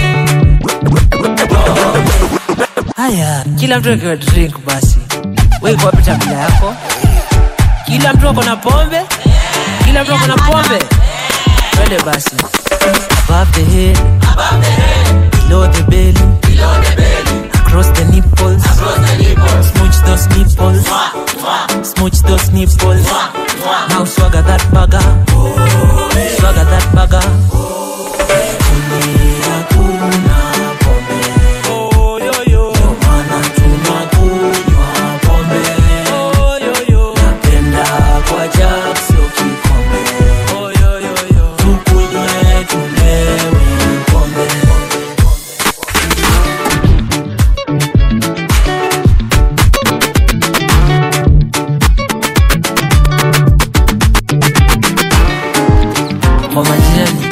haya kila mtu akiwa drink basi weiko wapi tabila yako kila mtu ako na pombe kila mtu ako na pombe twende basi above the head below the belly across the nipples smooch those nipples smooch those nipples now swagger that bagger swagger that bagger Kulia kuna pombe oh, yo, yo. Ndio maana tunakunywa pombe oh, yo, yo. napenda kwa jag sio kikombe oh, yo, yo, yo. tukunywe tulewe pombe kwa majirani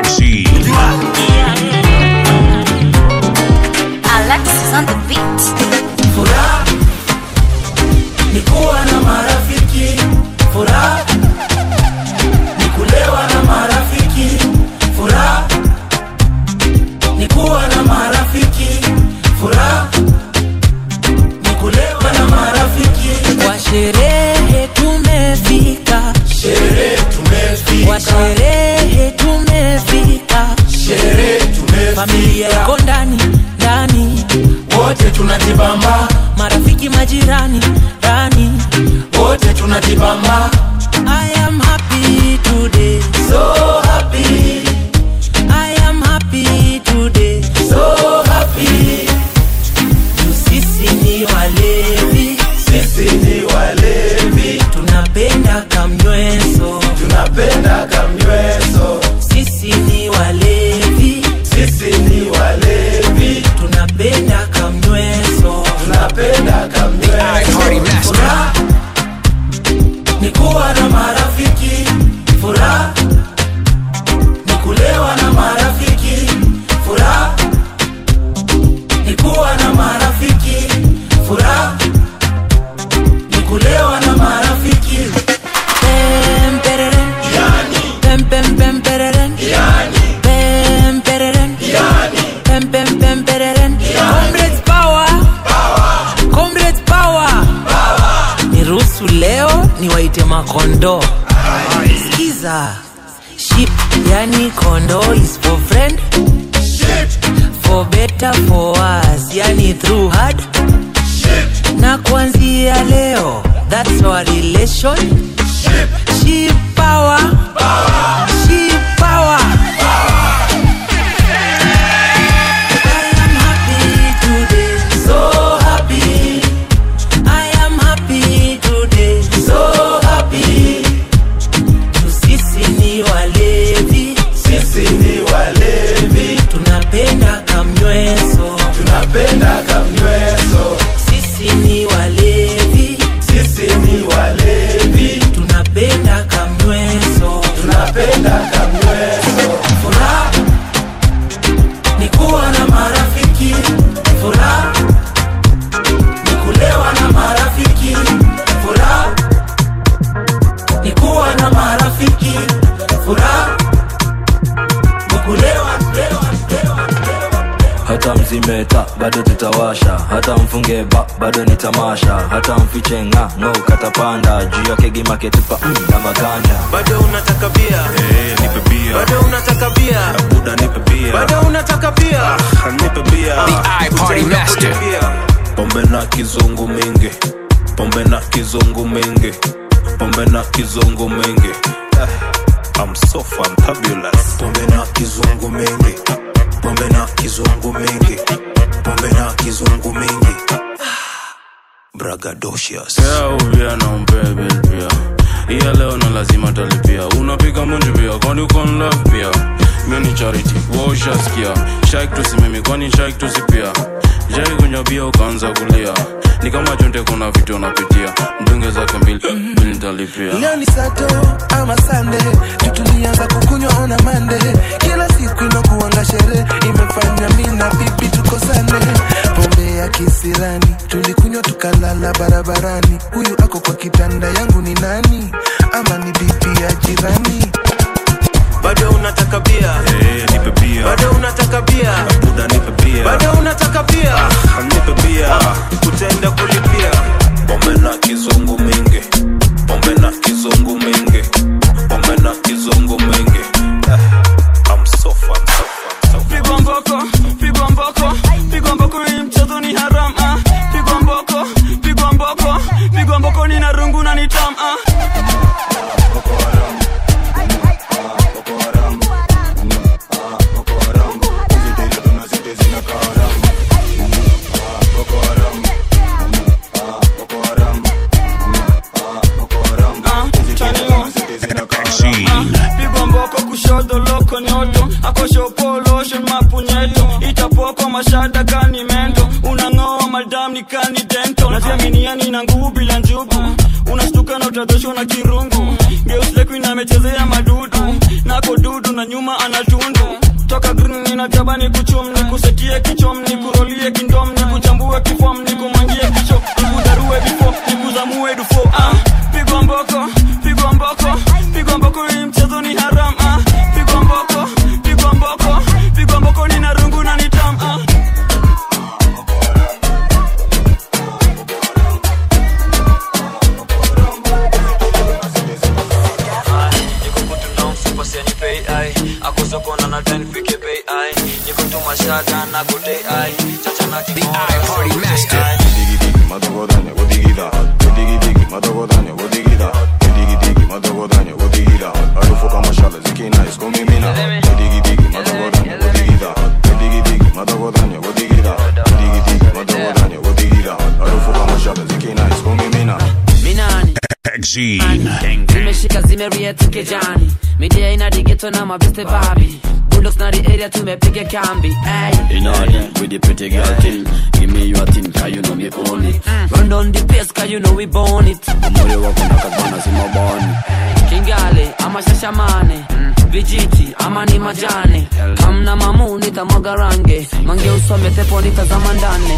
Alexis on the beat. Furaha ni kuwa na marafiki. Furaha ni kulewa na marafiki. Furaha ni kuwa na marafiki. Furaha ni kulewa na marafiki. kwa sherehe tumefika Sherehe tumefika. kwa sherehe tumefika Sherehe tumefika. familia iko ndani ndani Wote tunajibamba. marafiki majirani ndani Wote tunajibamba. I am happy today So happy. I am happy today So happy. Juu sisi ni walevi Sisi ni walevi. tunapenda kamnyweso Tunapenda kamnyweso. sisi ni walevi Sisi ni walevi. tunapenda kamnyweso Tunapenda kamnyweso. Furaha ni kuwa na marafiki. Furaha ni kulewa na marafiki. Furaha ni kuwa na marafiki. Furaha ni kulewa na marafiki. Pem, pereren. Pem, pem, pem, pereren. Pem, pereren. Pem, pem, pem, pereren. Comrades power. Comrades power. niruhusu leo niwaite makondo skiza ship yani kondo is for friend for better for us yani through hard na kuanzia leo that's our relation ship power ship power I am happy today So happy. I am happy today So happy. Juu sisi ni walevi Sisi ni walevi. tunapenda kamnyweso Tunapenda kamnyweso. sisi ni walevi nimeta bado tutawasha hata mfunge ba bado ni tamasha hata mfiche nga ngo katapanda juu ya kegi maketupa mm, na maganja bado unataka bia Eh, nipe bia bado unataka bia buda nipe bia bado unataka bia Ah, nipe bia The iParty Master. pombe na kizungu mingi pombe na kizungu mingi pombe na kizungu mingi Eh, I'm so fantabulous pombe na kizungu mingi pombe na kizungu mingi pombe na kizungu mingi bragadocious Yeah, uvia na umpebe pia iya leo na lazima talipia unapiga munju pia kwani uko in love pia mi ni charity waushaskia shaik tusimimi kwani shaik tusipia jai kunywa bia ukaanza kulia ni kama chonde kuna vitu unapitia mdunge zake mbili mbili nitalipia leo ni sato ama sande tutulianza kukunywa ona mande kila siku inakuanga sherehe imefanya mi na bibi tukosane pombe ya kisirani tulikunywa tukalala barabarani huyu ako kwa kitanda yangu ni nani ama ni bibi ya jirani bado unataka bia Eh, nipe bia bado unataka bia buda nipe bia bado unataka bia Ah, nipe bia utaenda kulipia pombe na kizungu mingi pombe na kizungu mingi pombe na kizungu mingi Eh, I'm so fun, so fun, so fun. pigwa mboko pigwa mboko pigwa mboko hii mchezo ni haram ah. pigwa mboko pigwa mboko pigwa mboko ni narungu na ni tam ah. pigwa mboko kushoto loko nyoto akoshopolosho mapunyeto itapoko mashada kani mento unang'oa madam ni kani dento najiaminiani na nguvu bila njugu unastuka na utadoshwa na kirungu geuslekuin amechezea madudu nako dudu na nyuma anatundu toka green ninataba ni kuchum ni kusetie kichom ni kurolie kindom ni kuchambue kifom ni kumangie kicho ni kudarue bifo ni kuzamue dufo ah, pigwa mboko pigwa mboko pigwa mboko hii mchezo ni haram ah, pigwa mboko pigwa mboko pigwa mboko ni narungu na nitam ah. iParty Master. minani zimeshika zimeriet kejani midia ina digeto na mabeste babi bulldogs na the area tumepiga kambi ay. In order with the pretty girl thing Give me your thing, cause you know me own it run down the pace cause you know we born it Moyo wako mpaka bana si mabani kingale ama shashamane vijiti ama ni majane kamna mamu nitamwaga range mange usome tepo nitazama ndane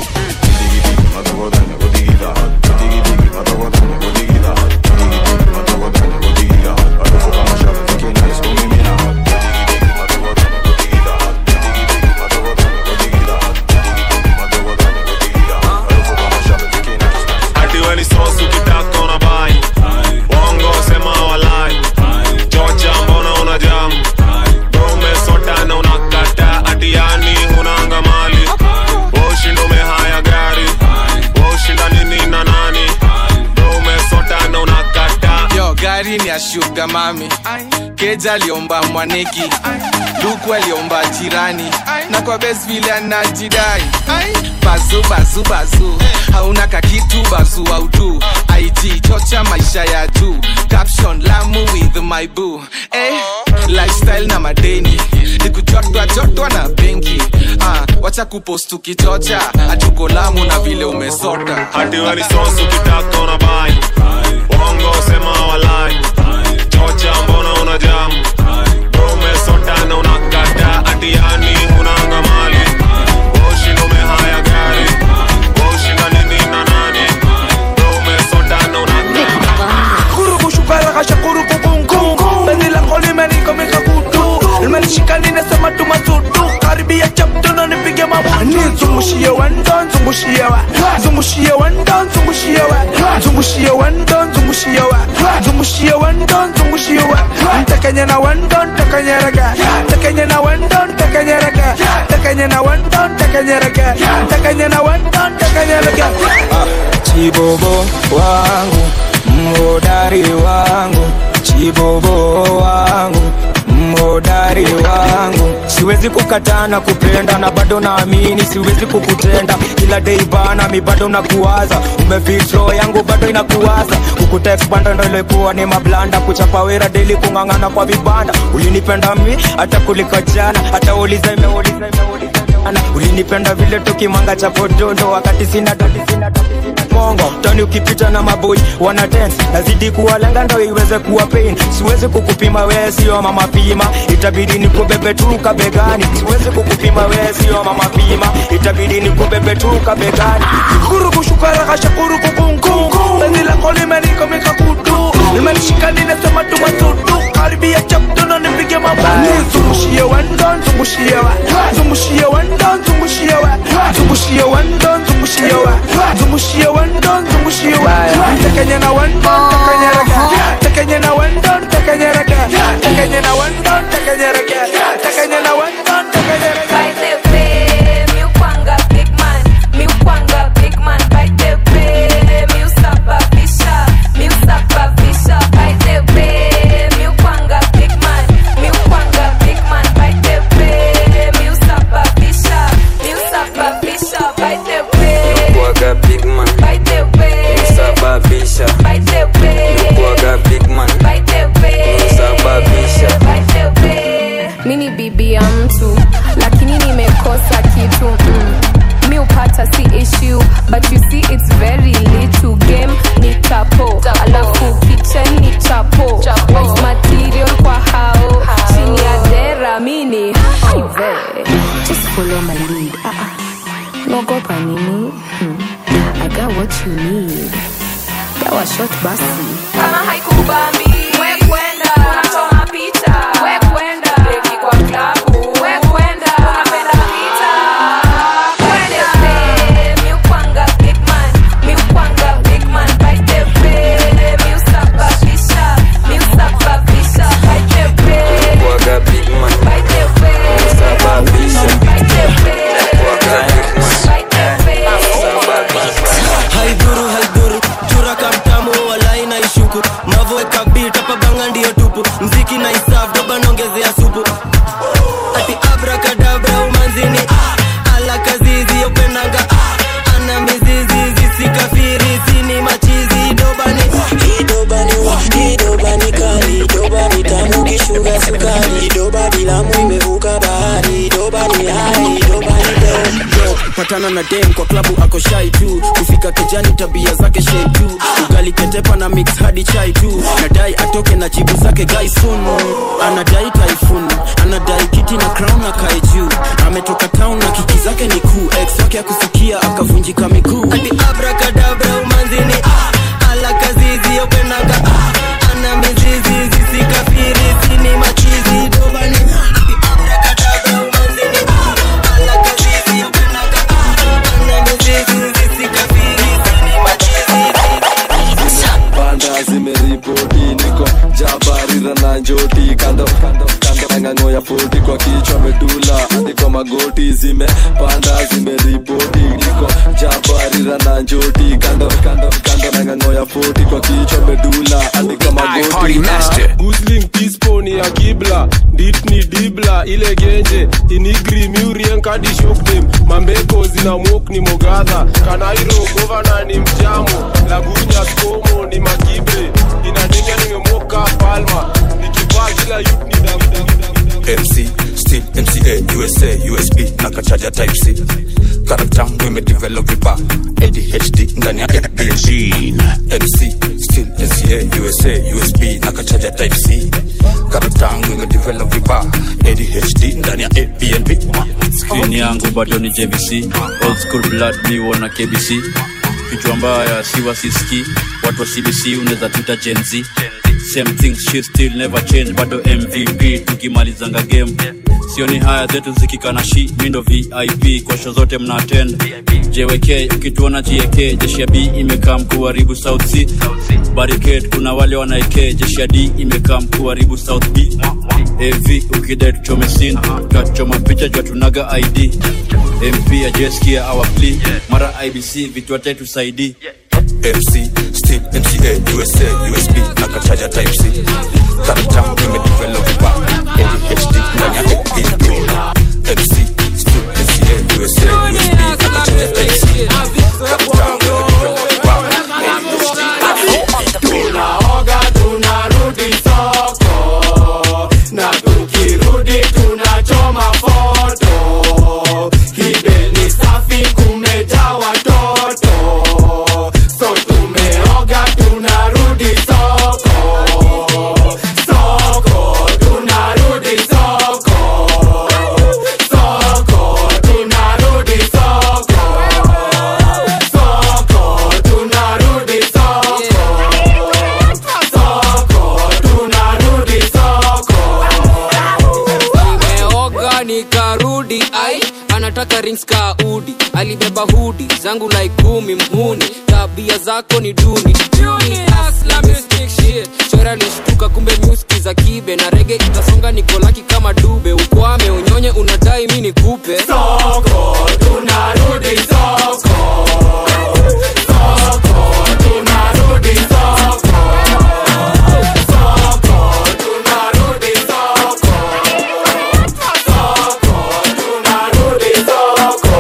Ati we ni sosi ukitaka una bai Bongo sema walai Chocha mbona una jam Dome sota na unakata Ati yani hunanga mali Ushindo umehaya gari Ushinda nini na nani Dome sota na unakata yo gari ni ya shuga mami keja aliomba mwaneki luku aliomba jirani na kwa bes vile anajidai bazu bazu bazu hauna kakitu bazu autu ig chocha maisha ya juu caption lamu with my boo eh, lifestyle na madeni nikujotwa jotwa na benki ah, wacha kupost ukichocha hatuko lamu na vile umesota Ati we ni sosi ukitaka una bai Bongo sema walai Chocha mbona una jam Dome sota na unakata Ati yani hunanga mali Ushindo umehaya gari Ushinda nini na nani Dome sota na unakata kurukushukalaghasha kurukukungu beni lango limenikomika kutu limenishika ninasema tumasudu karibia chaptono nipige mabutu zungushia wa zungushia wandon zungushia wa zungushia wandon zungushia wa zungushia wandon zungushia wa ntakanya na wandon takanya raga takanya na wandon takanya raga takanya na wandon takanya raga takanya na wandon takanya raga chibobo wangu mhodari wangu chibobo wangu mhodari wangu siwezi kukataa na kupenda na bado naamini siwezi kukutenda kila dei bana mi bado nakuwaza umefitro yangu bado inakuwaza kukuteksbanda ndo ilikuwa ni mablanda kuchapa wera deli kung'ang'ana kwa vibanda ulinipenda mi hata kuliko jana hata uliza imeuliza imeuliza imeuliza. ulinipenda vile tukimanga cha podondo wakati sina doti sina doti sina mongo tani ukipita na maboi wana dance nazidi kuwalenga ndo iweze kuwa pain siwezi kukupima wewe sio mama pima itabidi nikubebe tu kabegani siwezi kukupima wewe sio mama pima itabidi nikubebe tu kabegani shukuru kushukara kashakuru kukungu penzi lako limenikomika kutu limenishika ninasema tumasudu karibia chaptuno nipige mabani zungushie wandon zungushie wa zungushie wandon zungushie wa zungushie wandon zungushie wa zungushie wandon zungushie wa takanya na wandon takanya raga takanya na wandon takanya raga takanya na wandon takanya raga takanya na wandon takanya raga By the way, mi ukwanga big man, mi ukwanga big man. By the way, mi usababisha, mi usababisha. By the way, mi ukwanga big man, mi ukwanga big man. By the way, mi usababisha, mi usababisha. By the way, Kuaga big man by the way, Sababisha by the way, Kuaga big man by the way, Sababisha by the way. mini bibi ya mtu lakini nimekosa kitu mm. mi upata si issue but you see it's very little game ni chapo alafu kitchen ni chapo Waste material kwa hao chini ya dera mini Aive. just follow my lead ah, ah. naogopa nini hmm. i got what you need gawa shot basi kama haikubambi we kwenda unachoma picha we kwenda beki kwa klabu we kwenda unapenda vita kwende pe mi ukwanga big man mi ukwanga big man by the way mi usababisha mi usababisha by the way Kuaga big man by the way Sababisha by the way Kuaga big man by the way haidhuru haidhuru chura kamtamu walai na ishuku mavoeka bit hapa banga ndiyo tupu mziki na isaf doba naongezea supu ati abrakadabra umanzini ah, ala kazizi yopenanga ah, ana mizizi zisikafiri sini machizi dobani idobani idobani kali idobani tamu kishuga sukari idoba bilamu imevuka bahari idobani hai idobani Yo, patana na dem kwa klabu ako shai tu kufika kejani tabia zake shei tu ugali ketepa na mix hadi chai tu nadai atoke na jibu zake gai soon anadai typhoon anadai kiti na crown na kae juu ametoka town na kiki zake ni kuu ex wake akusikia akavunjika miguu ati abrakadabra umanzini ah, ala kazizi yopenaga ah, ana mizizi zisikafiri sini machizi dobani ati abrakadabra umanzini ah, ala kazizi yopenaga ah, ana mizizi zisikafiri sini machizi banda zimeripoti niko jabarira na njoti kando kando kando ng'ang'o ya poti kwa kichwa medula hadi kwa magoti zimepanda zimeripoti niko jabarira na njoti kando kando kando ng'ang'o ya poti kwa kichwa medula hadi kwa magoti gusling tisponi ya kibla dit ni dibla ile genje inigri murien kadi shokdem mambeko zina mok ni mogadha kanairo govana ni mjamo lagunya skomo ni makibre inadenge nimemoka palma nikivaa kila yut ni MC still MCA USA USB na kachaja type C karakta imedevelop vipa ADHD ndani ya ADHD MC still MCA USA USB na kachaja type C karakta imedevelop vipa ADHD ndani ya ABNB skrini yangu bado ni jvc old school blood miwo na kbc kichwa mbaya si wasiski watu wa cbc unaweza tuita gen z same thing she still never change bado mvp tukimalizanga game sioni haya zetu zikikana shi mindo vip kwa sho zote mna attend jwk ukituona jiek jeshi ya b imekaa mkuharibu south c barricade kuna wale wanaeke jeshi ya d imekaa mkuharibu south b av ukidai tuchome sin twachoma picha jwa tunaga id mp ajeskia our plea mara ibc vitu atetusaidii MC, still MCA, USA, USB, na kachaja type C. Karata, nimedevelop vipa, ADHD, ndani ya ADHD. MC, still MCA, USA, USB, na kachaja type C. Karata, nimedevelop vipa, ADHD. tunaoga tunarudi soko na tukirudi tunachoma foto kibeni safi kumejaa watoto so tumeoga tunarudi soko soko tunarudi soko soko tunarudi soko soko tunarudi soko soko tunarudi soko nimeoga nikarudi ai anataka rings ka udi alibeba hudi zangu like kumi mhuni tabia zako ni duni Duni, hustler, mystic shit. chora lishtuka kumbe muski za kibe na rege itasonga nikolaki kama dube ukwame unyonye unadai mi nikupe soko tunarudi soko soko tunarudi soko soko tunarudi soko soko tunarudi soko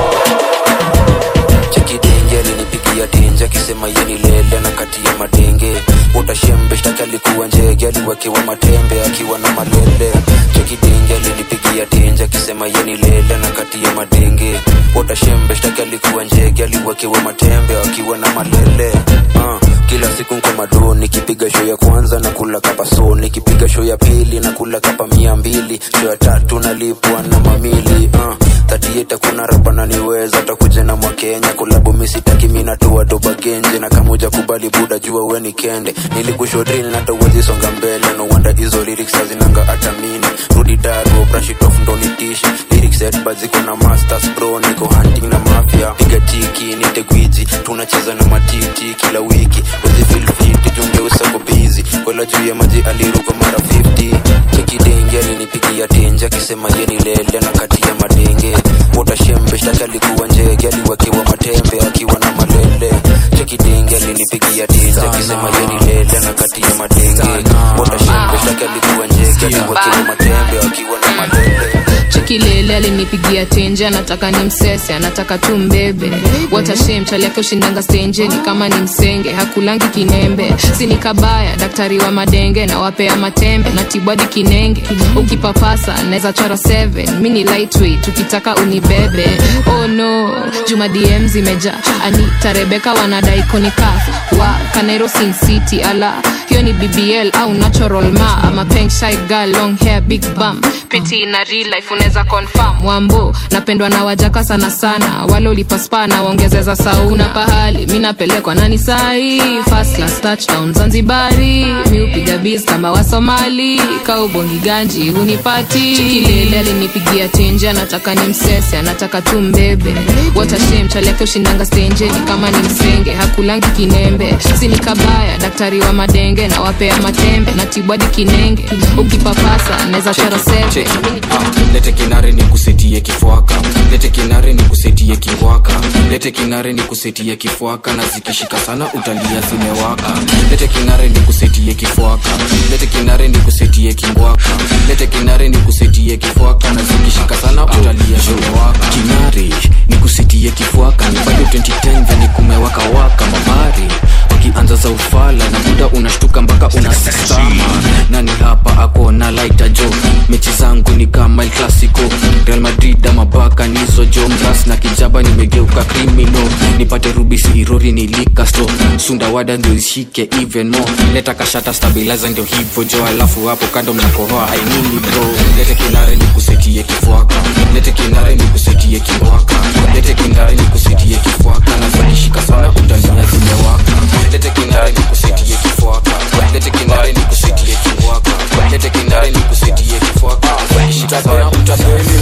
chekidenge alinipigia tenje akisema yeni lele na kati ya madenge utashembe shtaki alikuwa njege aliwekewa matembe akiwa na malele chekidenge alinipigia tenje akisema yeni lele na kati ya madenge utashembe shtaki alikuwa njege aliwekewa matembe akiwa na malele uh, kila siku nko mado nikipiga show ya kwanza na kula kapa so nikipiga show ya pili na kula kapa mia mbili show ya tatu nalipwa na mamili uh, tatieta kuna rapa naniweza takuja na mwakenya kulabu misitaki minatoa doba genje na kamuja kubali buda jua weni kende nilikushodrini natawezi songa mbele no wonder hizo lyrics hazinanga hata mini rudi daro brush it off ndo nitishi lyrics headba ziko na masters bro niko hunting na mafia piga tiki nite gwiji tunacheza na matiti kila wiki wezi feel fit junge usako busy kwela juu ya maji aliruka mara 50 chekidenge alinipigia tenje akisema yeni lele na kati ya madenge utashembe shtaki alikuwa njege aliwekewa matembe akiwa na malele chekidenge alinipigia tenje akisema yeni lele na kati ya madenge utashembe shtaki alikuwa njege aliwekewa matembe akiwa na malele chikilele alinipigia tenje anataka ni msese anataka tu mbebe watashem chali yake ushindanga stenjeni kama ni msenge hakulangi kinembe sini kabaya daktari wa madenge na wapea matembe na tibwadi kinenge ukipapasa naweza chora 7 mi ni lightweight ukitaka unibebe oh no juma dm zimeja anita rebeka wanadai konikaf wa kanairo sin city ala hiyo ni bbl au natural ma ama pink shy girl long hair big bum piti na real life unaweza confirm wambo napendwa na wajaka sana sana wale ulipaspa na waongezeza sauna pahali mi napelekwa nani sahi first class touchdown zanzibari mi upiga bis kama wasomali kaubongi ganji hunipati chikilele alinipigia tenje anataka ni msese anataka tu mbebe watashem chali yake ushindanga stenjeni kama ni msenge hakulangi kinembe sini kabaya daktari wa madenge na wapea matembe na tibwadi kinenge ukipapasa naweza chora seve lete kinare ni kusetie kifwaka lete kinare ni kusetie kingwaka lete kinare ni kusetie kifwaka na zikishika sana utalia zimewaka lete kinare ni kusetie kifwaka lete kinare ni kusetie kingwaka lete kinare ni kusetie kifwaka na zikishika sana utalia zimewaka kinare ni kusetie kifwaka ni bado 2010 venye kumewaka waka mabari wakianza za ufala na muda unashtuka mpaka unasistama nani hapa ako na laita jo mechi zangu ni kama el clasico real madrid ama baka nizo jo mras na kijaba nimegeuka krimino nipate rubisi irori nilikastro sundawada ndio ishike even more leta kashata stabilizer ndio hivyo jo alafu hapo kando mnakohoa ainini bro lete kinare nikusetie kifwaka lete kinare nikusetie kiwaka lete kinare nikusetie kifwaka na zakishika sana utalia zimewaka lete kinare nikusetie kifwaka lete kinare nikusetie kiwaka lete kinare nikusetie kifwaka zakishika sana utalia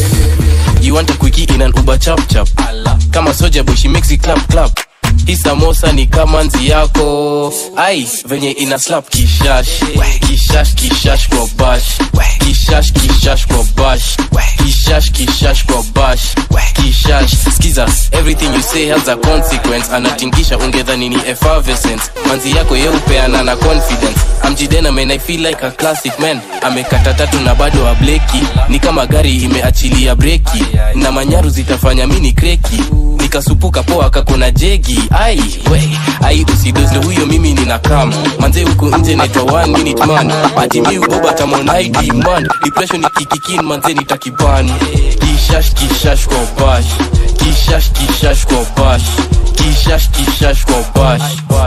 imeiva chapchap kama soja boy she makes it clap clap hii samosa ni kama nzi yako ai venye ina slap kishash kishash kishash kwa bash kishash kishash kwa bash kishash kishash kwa bash kishash skiza everything you say has a consequence anatingisha ungedhani ni effervescence manzi yako yeupeana na confidence amjidena man i feel like a classic man amekata tatu na bado ableki ni kama gari imeachilia breki na manyaru zitafanya mini kreki nikasupuka poa kakona jegi ai we ai usidozle huyo mimi nina kam manze huku nje naitwa one minute man ati mi uboba tamonaidi man depression ikikikin manze nitakiban kishash kishash kwa bash kishash kishash kwa bash kishash kishash kwa bash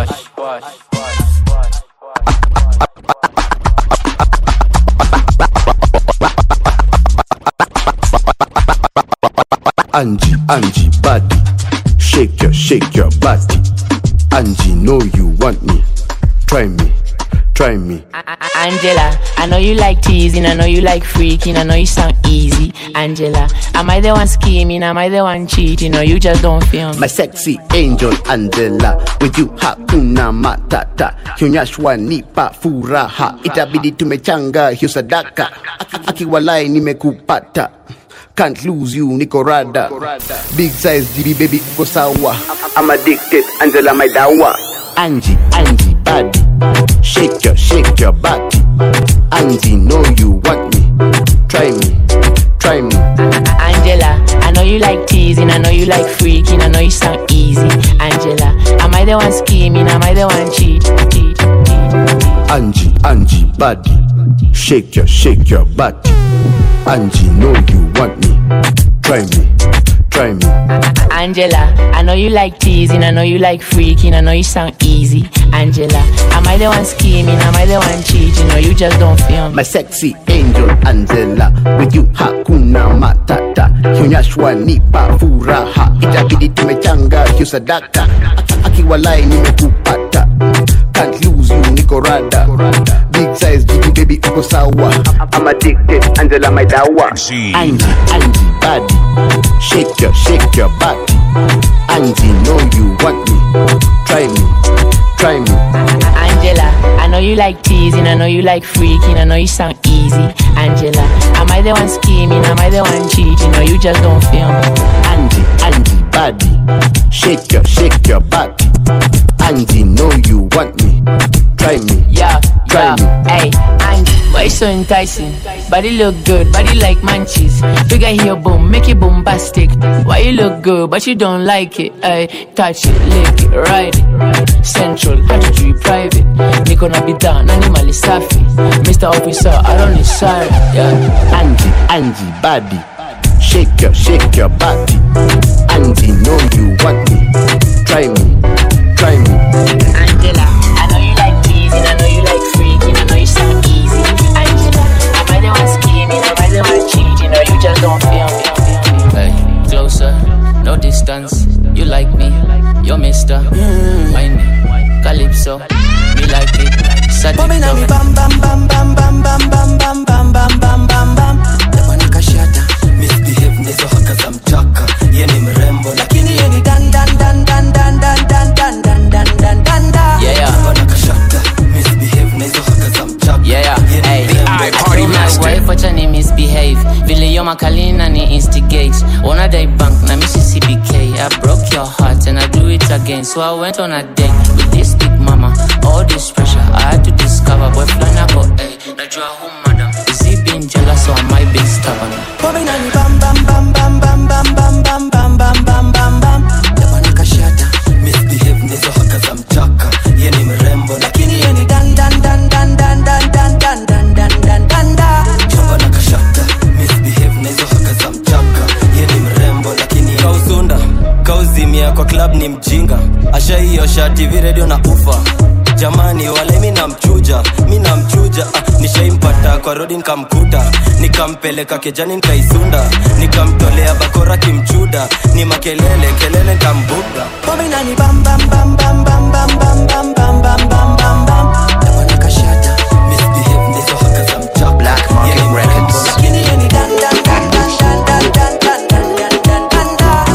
Angie, Angie, body. Shake your, shake your body. Angie, know you want me. Try me, try me. Angela, I know you like teasing, I know you like freaking, I know you sound easy. Angela, am I the one scheming? Am I the one cheating? Or you just don't feel me? My sexy angel Angela, with you hakuna matata. Kionyeshwa nipa furaha, itabidi tumechanga hiyo sadaka. Aki- Akiwalai nimekupata. Can't lose you, niko rada. Big size DB baby, uko sawa. I'm addicted, Angela my dawa. Angie, Angie, body. Shake your, shake your body. Angie, know you want me. Try me, try me. Angela, I know you like teasing, I know you like freaking, I know you sound easy. Angela, am I the one scheming? Am I the one cheating? Cheat, cheat. Angie, Angie, body. Shake your, shake your body. Angie, know you want me. Try me, try me. Angela, I know you like teasing, I know you like freaking, I know you sound easy. Angela, am I the one scheming? Am I the one cheating? Or you just don't feel me? My sexy angel Angela, with you hakuna matata. Kionyeshwa nipa furaha, itabidi tumechanga hiyo sadaka. Aki- Akiwalai nimekupata. Can't lose you, niko rada. Big size jiki baby uko sawa. I'm addicted, Angela my dawa. Angie, Angie body. Shake your, shake your body. Angie know you want me. Try me, try me. Angela, I know you like teasing, I know you like freaking, I know you sound easy. Angela, am I the one scheming? Am I the one cheating? Or you just don't feel me? Angie, Angie body. Shake your, shake your body. Angie know you want me. Try me, Yeah, try me. Hey, Angie, why you so enticing? Body look good, body like munchies. Figure here, boom, make it bombastic. Why you look good, but you don't like it? Hey, touch it, lick it, ride it. Central, how to do it private. Niko na bidhaa, nani mali safi. Mr. Officer, I don't need sorry. Yeah. Angie, Angie body. Shake your, shake your body. Angie know you want me. Try me, try me. Angela, I know you like teasing, I know you like freaking, I know you sound easy. Angela, am I the one scheming? Am I the one cheating? Or you just don't feel me? Hey, closer, no distance. You like me, you're Mister. Mind me, Calypso, me like it. Pombe na mi Sadicto. bam bam bam bam bam bam bam bam bam bam bam bam bam Jamani kashata misbehave nizo haka za mchaka ye ni mrembo lakini ye ni dan dan dan dan dan dan dan dan dan dan dan dan dan Yeah. Jamani kashata misbehave nizo haka za mchaka Yeah, ye ni hey, mrembo party My master. wife wacha ni misbehave vile yo makalina ni instigate ona day bank na mississippi k i broke your heart and i do it again so i went on a date with this big mama all this pressure i had to discover boy flana go hey najua who madam is he being jealous or am i being stubborn Pombe na mi bam bam bam bam bam bam bam bam bam bam bam bam bam Jamani kashata misbehave nizo haka za mchaka ye ni mrembo lakini ye ni dan dan dan dan dan dan dan dan dan dan dan dan dan Jamani kashata misbehave nizo haka za mchaka ye ni mrembo lakini kausunda kauzimia kwa club ni mjinga ashaiosha tv radio na ufa jamani wale mi namchuja mi namchuja ah, nishaimpata kwa rodi nikamkuta nikampeleka kejani nikaisunda nikamtolea bakora kimchuda ni makelele kelele nikambuga pominani bam bam bam bam bam bam bam bam bam bam bam bam bam Jamani kashata misbehave ndizo haka za mchapa Black Market Records lakini yeni dan dan dan dan dan dan dan dan dan dan dan dan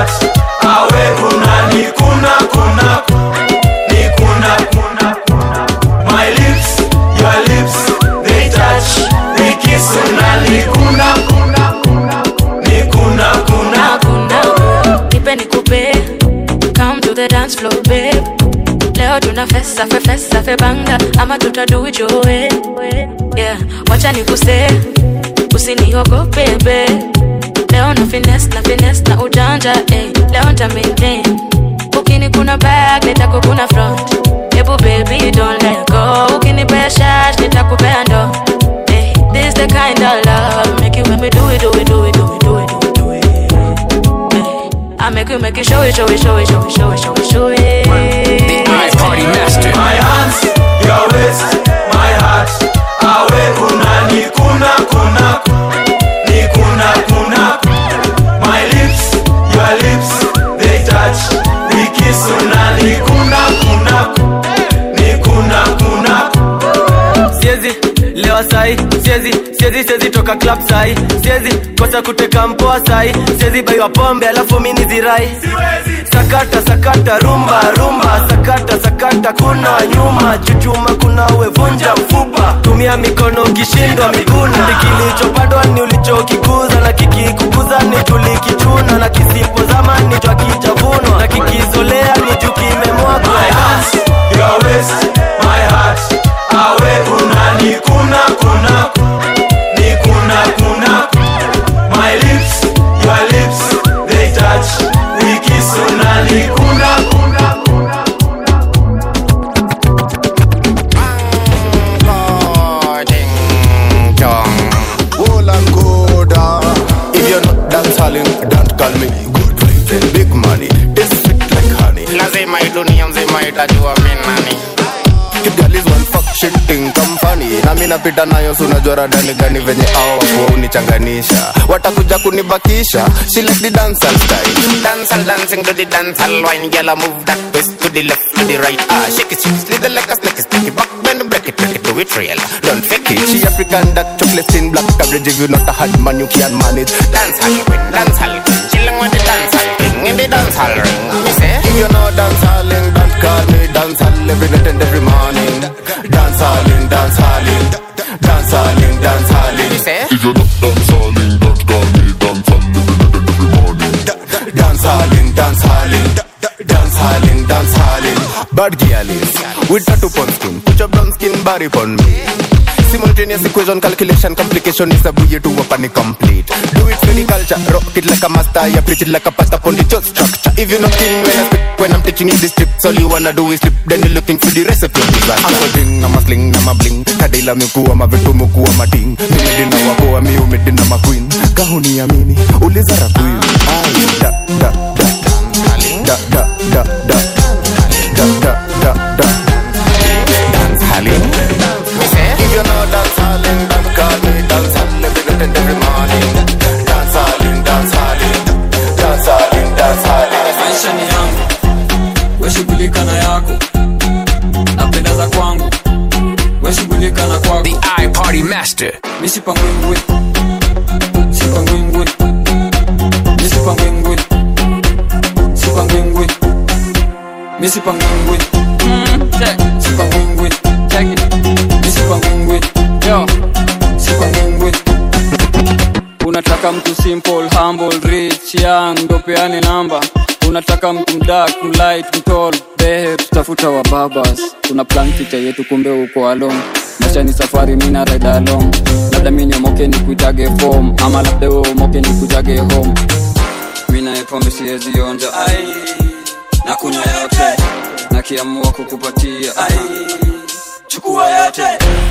heart awe unani kuna kuna ni kuna kuna my lips your lips they touch we kiss unani kuna kuna ni kuna kuna nipe nikupe come to the dance floor babe leo tuna fesa fe fesa fe banga ama tutadu joe yeah wacha nikuse usiniogope babe leo na finesse na finesse na ujanja eh. leo nta maintain ukini kuna back nitako kuna front hebu baby don't let go ukinipea shash nitakupea ndo eh. this the kind of love make you make me do it do it do it do it do it do it do it I make you make you show it show it show it show it show it show it show it the eyes party master my hands your waist my heart awe unani kuna kuna ni kuna kuna my lips your lips they touch we kiss unani kuna kuna ni kuna kuna siezi lewa sai siezi siezi siezi toka club sai siezi kosa kuteka mpoa sai siezi baiwa pombe alafu mini zirai sakata sakata rumba rumba sakata sakata kuna nyuma chuchuma kuna wevunja mfupa tumia mikono ukishindwa miguna kilichopandwa ni ulichokikuza na kikikukuza ni tulikichuna na kisipozama ni twakichavunwa na kikizolea ni juu kimemwagwa my hands your waist my heart awe unani kuna kuna ni kuna kuna my lips your lips they touch we kiss unani kuna kuna If you're not dance halling, don't call me good vibes and big money. It's sweet like honey. lazima hii dunia mzima itajua mi nani If girl is one fuck shit thing come funny. Na mimi napita nayo si unajua radani gani venye hao wakuwa unichanganisha. Watakuja kunibakisha. She like the dancehall style. Dancehall dancing to the dancehall wine Girl I move that twist to the left to the right Ah shake it shake it slither like a snake Stick it back bend break it break it do it real Don't fake it She African dark chocolate in black coverage. If you not a hard man, you can't manage. Dancehall queen dancehall queen Chilling with the dancehall king In the dancehall ring Me say If you're not dancehalling, don't call me dancehall every night and every morning. Dancehalling, dancehalling, dancehalling, dancehalling. Me say If you're not dancehalling, don't call me dancehall every night and every morning. Dancehalling, dancehalling, dancehalling, dancehalling. Bad girlies with tattoo pon skin, put your brown skin body pon me. Simultaneous equation, calculation, complication is a buoy to a panic complete. Do it for the culture, rock it like a master, you preach it like a pasta upon the church structure. If you're not king when I spit, when I'm teaching you this tips, all you wanna do is slip, then you're looking for the recipe of disaster. I'm a ding, I'm a sling, I'm a bling, kadila mikuwa mavitu mukuwa mading, nimedina wakoa mi umedina maqueen, kahuni amini, uliza rakwin, ai, da, da, da, da, da, da, da, da, da, da, da, dance halling. If you're not dance halling, don't call me dance halling every night and every morning. Dance halling, dance halling, dance halling, dance halling. maisha ni yangu weshughulika na yako napenda za kwangu weshughulika na kwako The iParty Master. misipangwingwi sipangwingwi misipangwingwi sipangwingwi misipangwingwi sipangwingwi misipangwingwi yo sipangwingwi unataka mtu simple humble rich young ndo peane namba unataka mtu mdak mlight mtol behe tutafuta wa babas tuna plan picha yetu kumbe uko along maisha ni safari mina ride along labda mi niomoke ni kuitage form ama labda we umoke ni kujage home mi naye pombe siwezi onja ai na kunywa yote na kiamua kukupatia ai chukua yote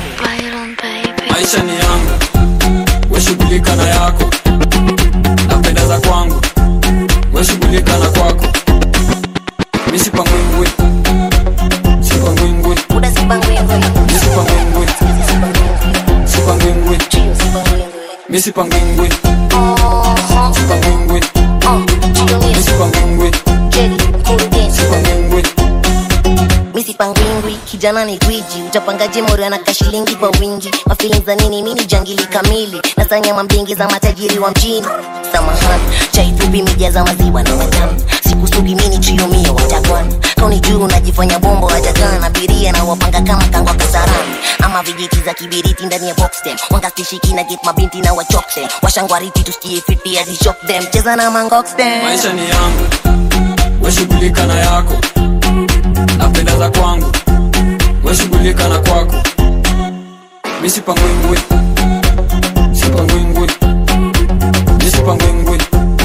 maisha ni yangu weshughulika na yako napenda za kwangu weshughulika na kwako misipangwingwi sipangwingwi misipangwingwi sipangwingwi misipangwingwi sipangwingwi misipangwingwi sipangwingwi misipangwingwi kijana ni gwiji utapangaje mori anaka shilingi kwa wingi mafilin za nini mini jangili kamili na za nyama mbingi za matajiri wa mjini samahani chaitu chupi imejaza maziwa na matamu sikusugi mini chiumio watakwan kauni juu unajifanya bombo hajakaa na biria na wapanga kama kangwa kasarani ama vijiti za kibiriti ndani ya boxtem wangastishiki na get mabinti na wachokse washangwariti tusikie fiti hadi shock them cheza na mangoxtem maisha ni yangu weshughulika na yako napenda za kwangu weshughulika na kwako misipangwingwi sipangwingwi misipangwingwi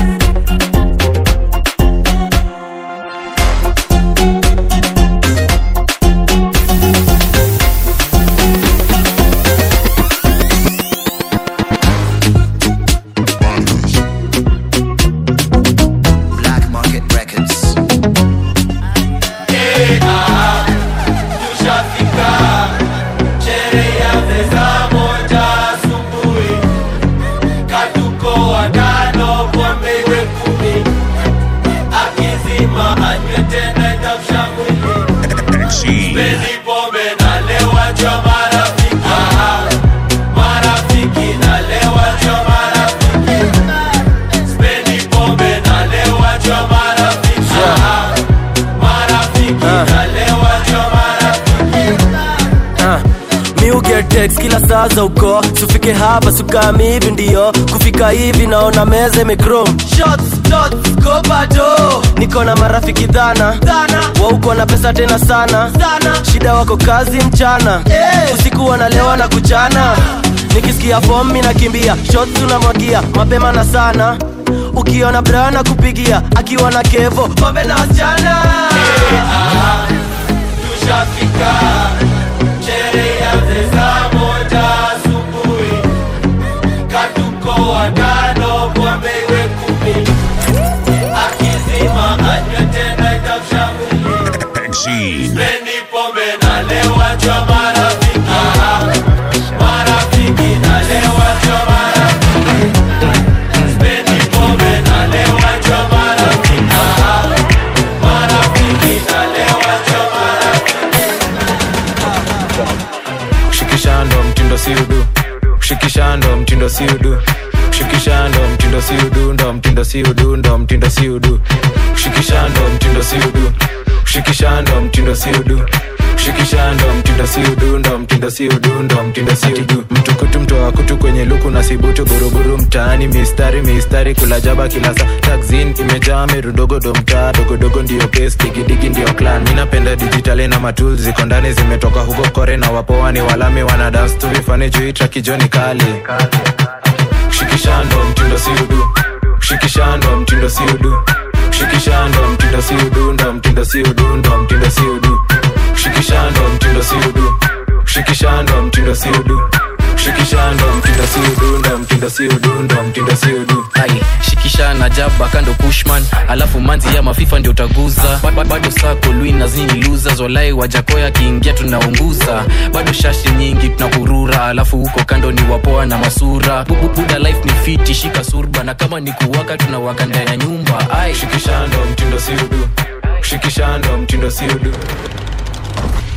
Black Market Records. tushafika sherehe ya meza moja asubuhi katuko watano pombe iwe kumi akizima anywe tena itamshamwili speni pombe na lewa jwa marafiki marafiki na lewa jwa marafiki speni pombe na lewa jwa marafiki marafiki na lewa jwa marafiki Ah, mi uget text kila saa za uko tufike hapa sukami hivi ndio kufika hivi naona meza imekrom niko na marafiki dhana wauko na pesa tena sana shida wako kazi mchana usiku wanalewa na kuchana nikisikia fom mi nakimbia shot tunamwagia mapema na sana ukiona brana kupigia akiwa na kevo pombe na wasichana tushafika sherehe ya meza moja asubuhi katuko watano pombe iwe kumi akizima anywe tena itamshamwili speni pombe na lewa jwa marafiki marafiki na lewa jwa marafiki speni pombe na lewa jwa marafiki marafiki na lewa jwa shikishando mtindo siudu shikishando mtindo siudu shikishando mtindo siudu ndo mtindo siudu ndo mtindo siudu shikishando mtindo siudu shikishando mtindo siudu shikishando mtindo siudu ndo mtindo siudu ndo mtindo siudu mtukutu mtoa kutu kwenye luku na sibutu buruburu mtaani mistari mistari kula jaba kila saa taxin imejaa mirudogodo mtaa dogodogo ndio pes digidigi ndio clan mi napenda dijitali na matul ziko ndani zimetoka huko kore na wapoa ni walami wana dance tu vifani juu trakijoni kali shikishando mtindo siudu shikishando mtindo siudu shikishando mtindo siudu ndo mtindo siudu ndo mtindo siudu shikishando mtindo siudu shikishando mtindo siudu shikishando mtindo siudu ndo mtindo siudu ndo mtindo siudu ai shikisha na jaba kando pushman alafu manzi ya mafifa ndio utaguza Ba- ba- bado sako lui na zini luza zolai wajakoya akiingia tunaunguza bado shashi nyingi tunakurura alafu huko kando ni wapoa na masura Bu- bu- buda life ni fiti shika surba na kama ni kuwaka tunawaka ndani ya nyumba ai shikishando mtindo siudu shikishando mtindo siudu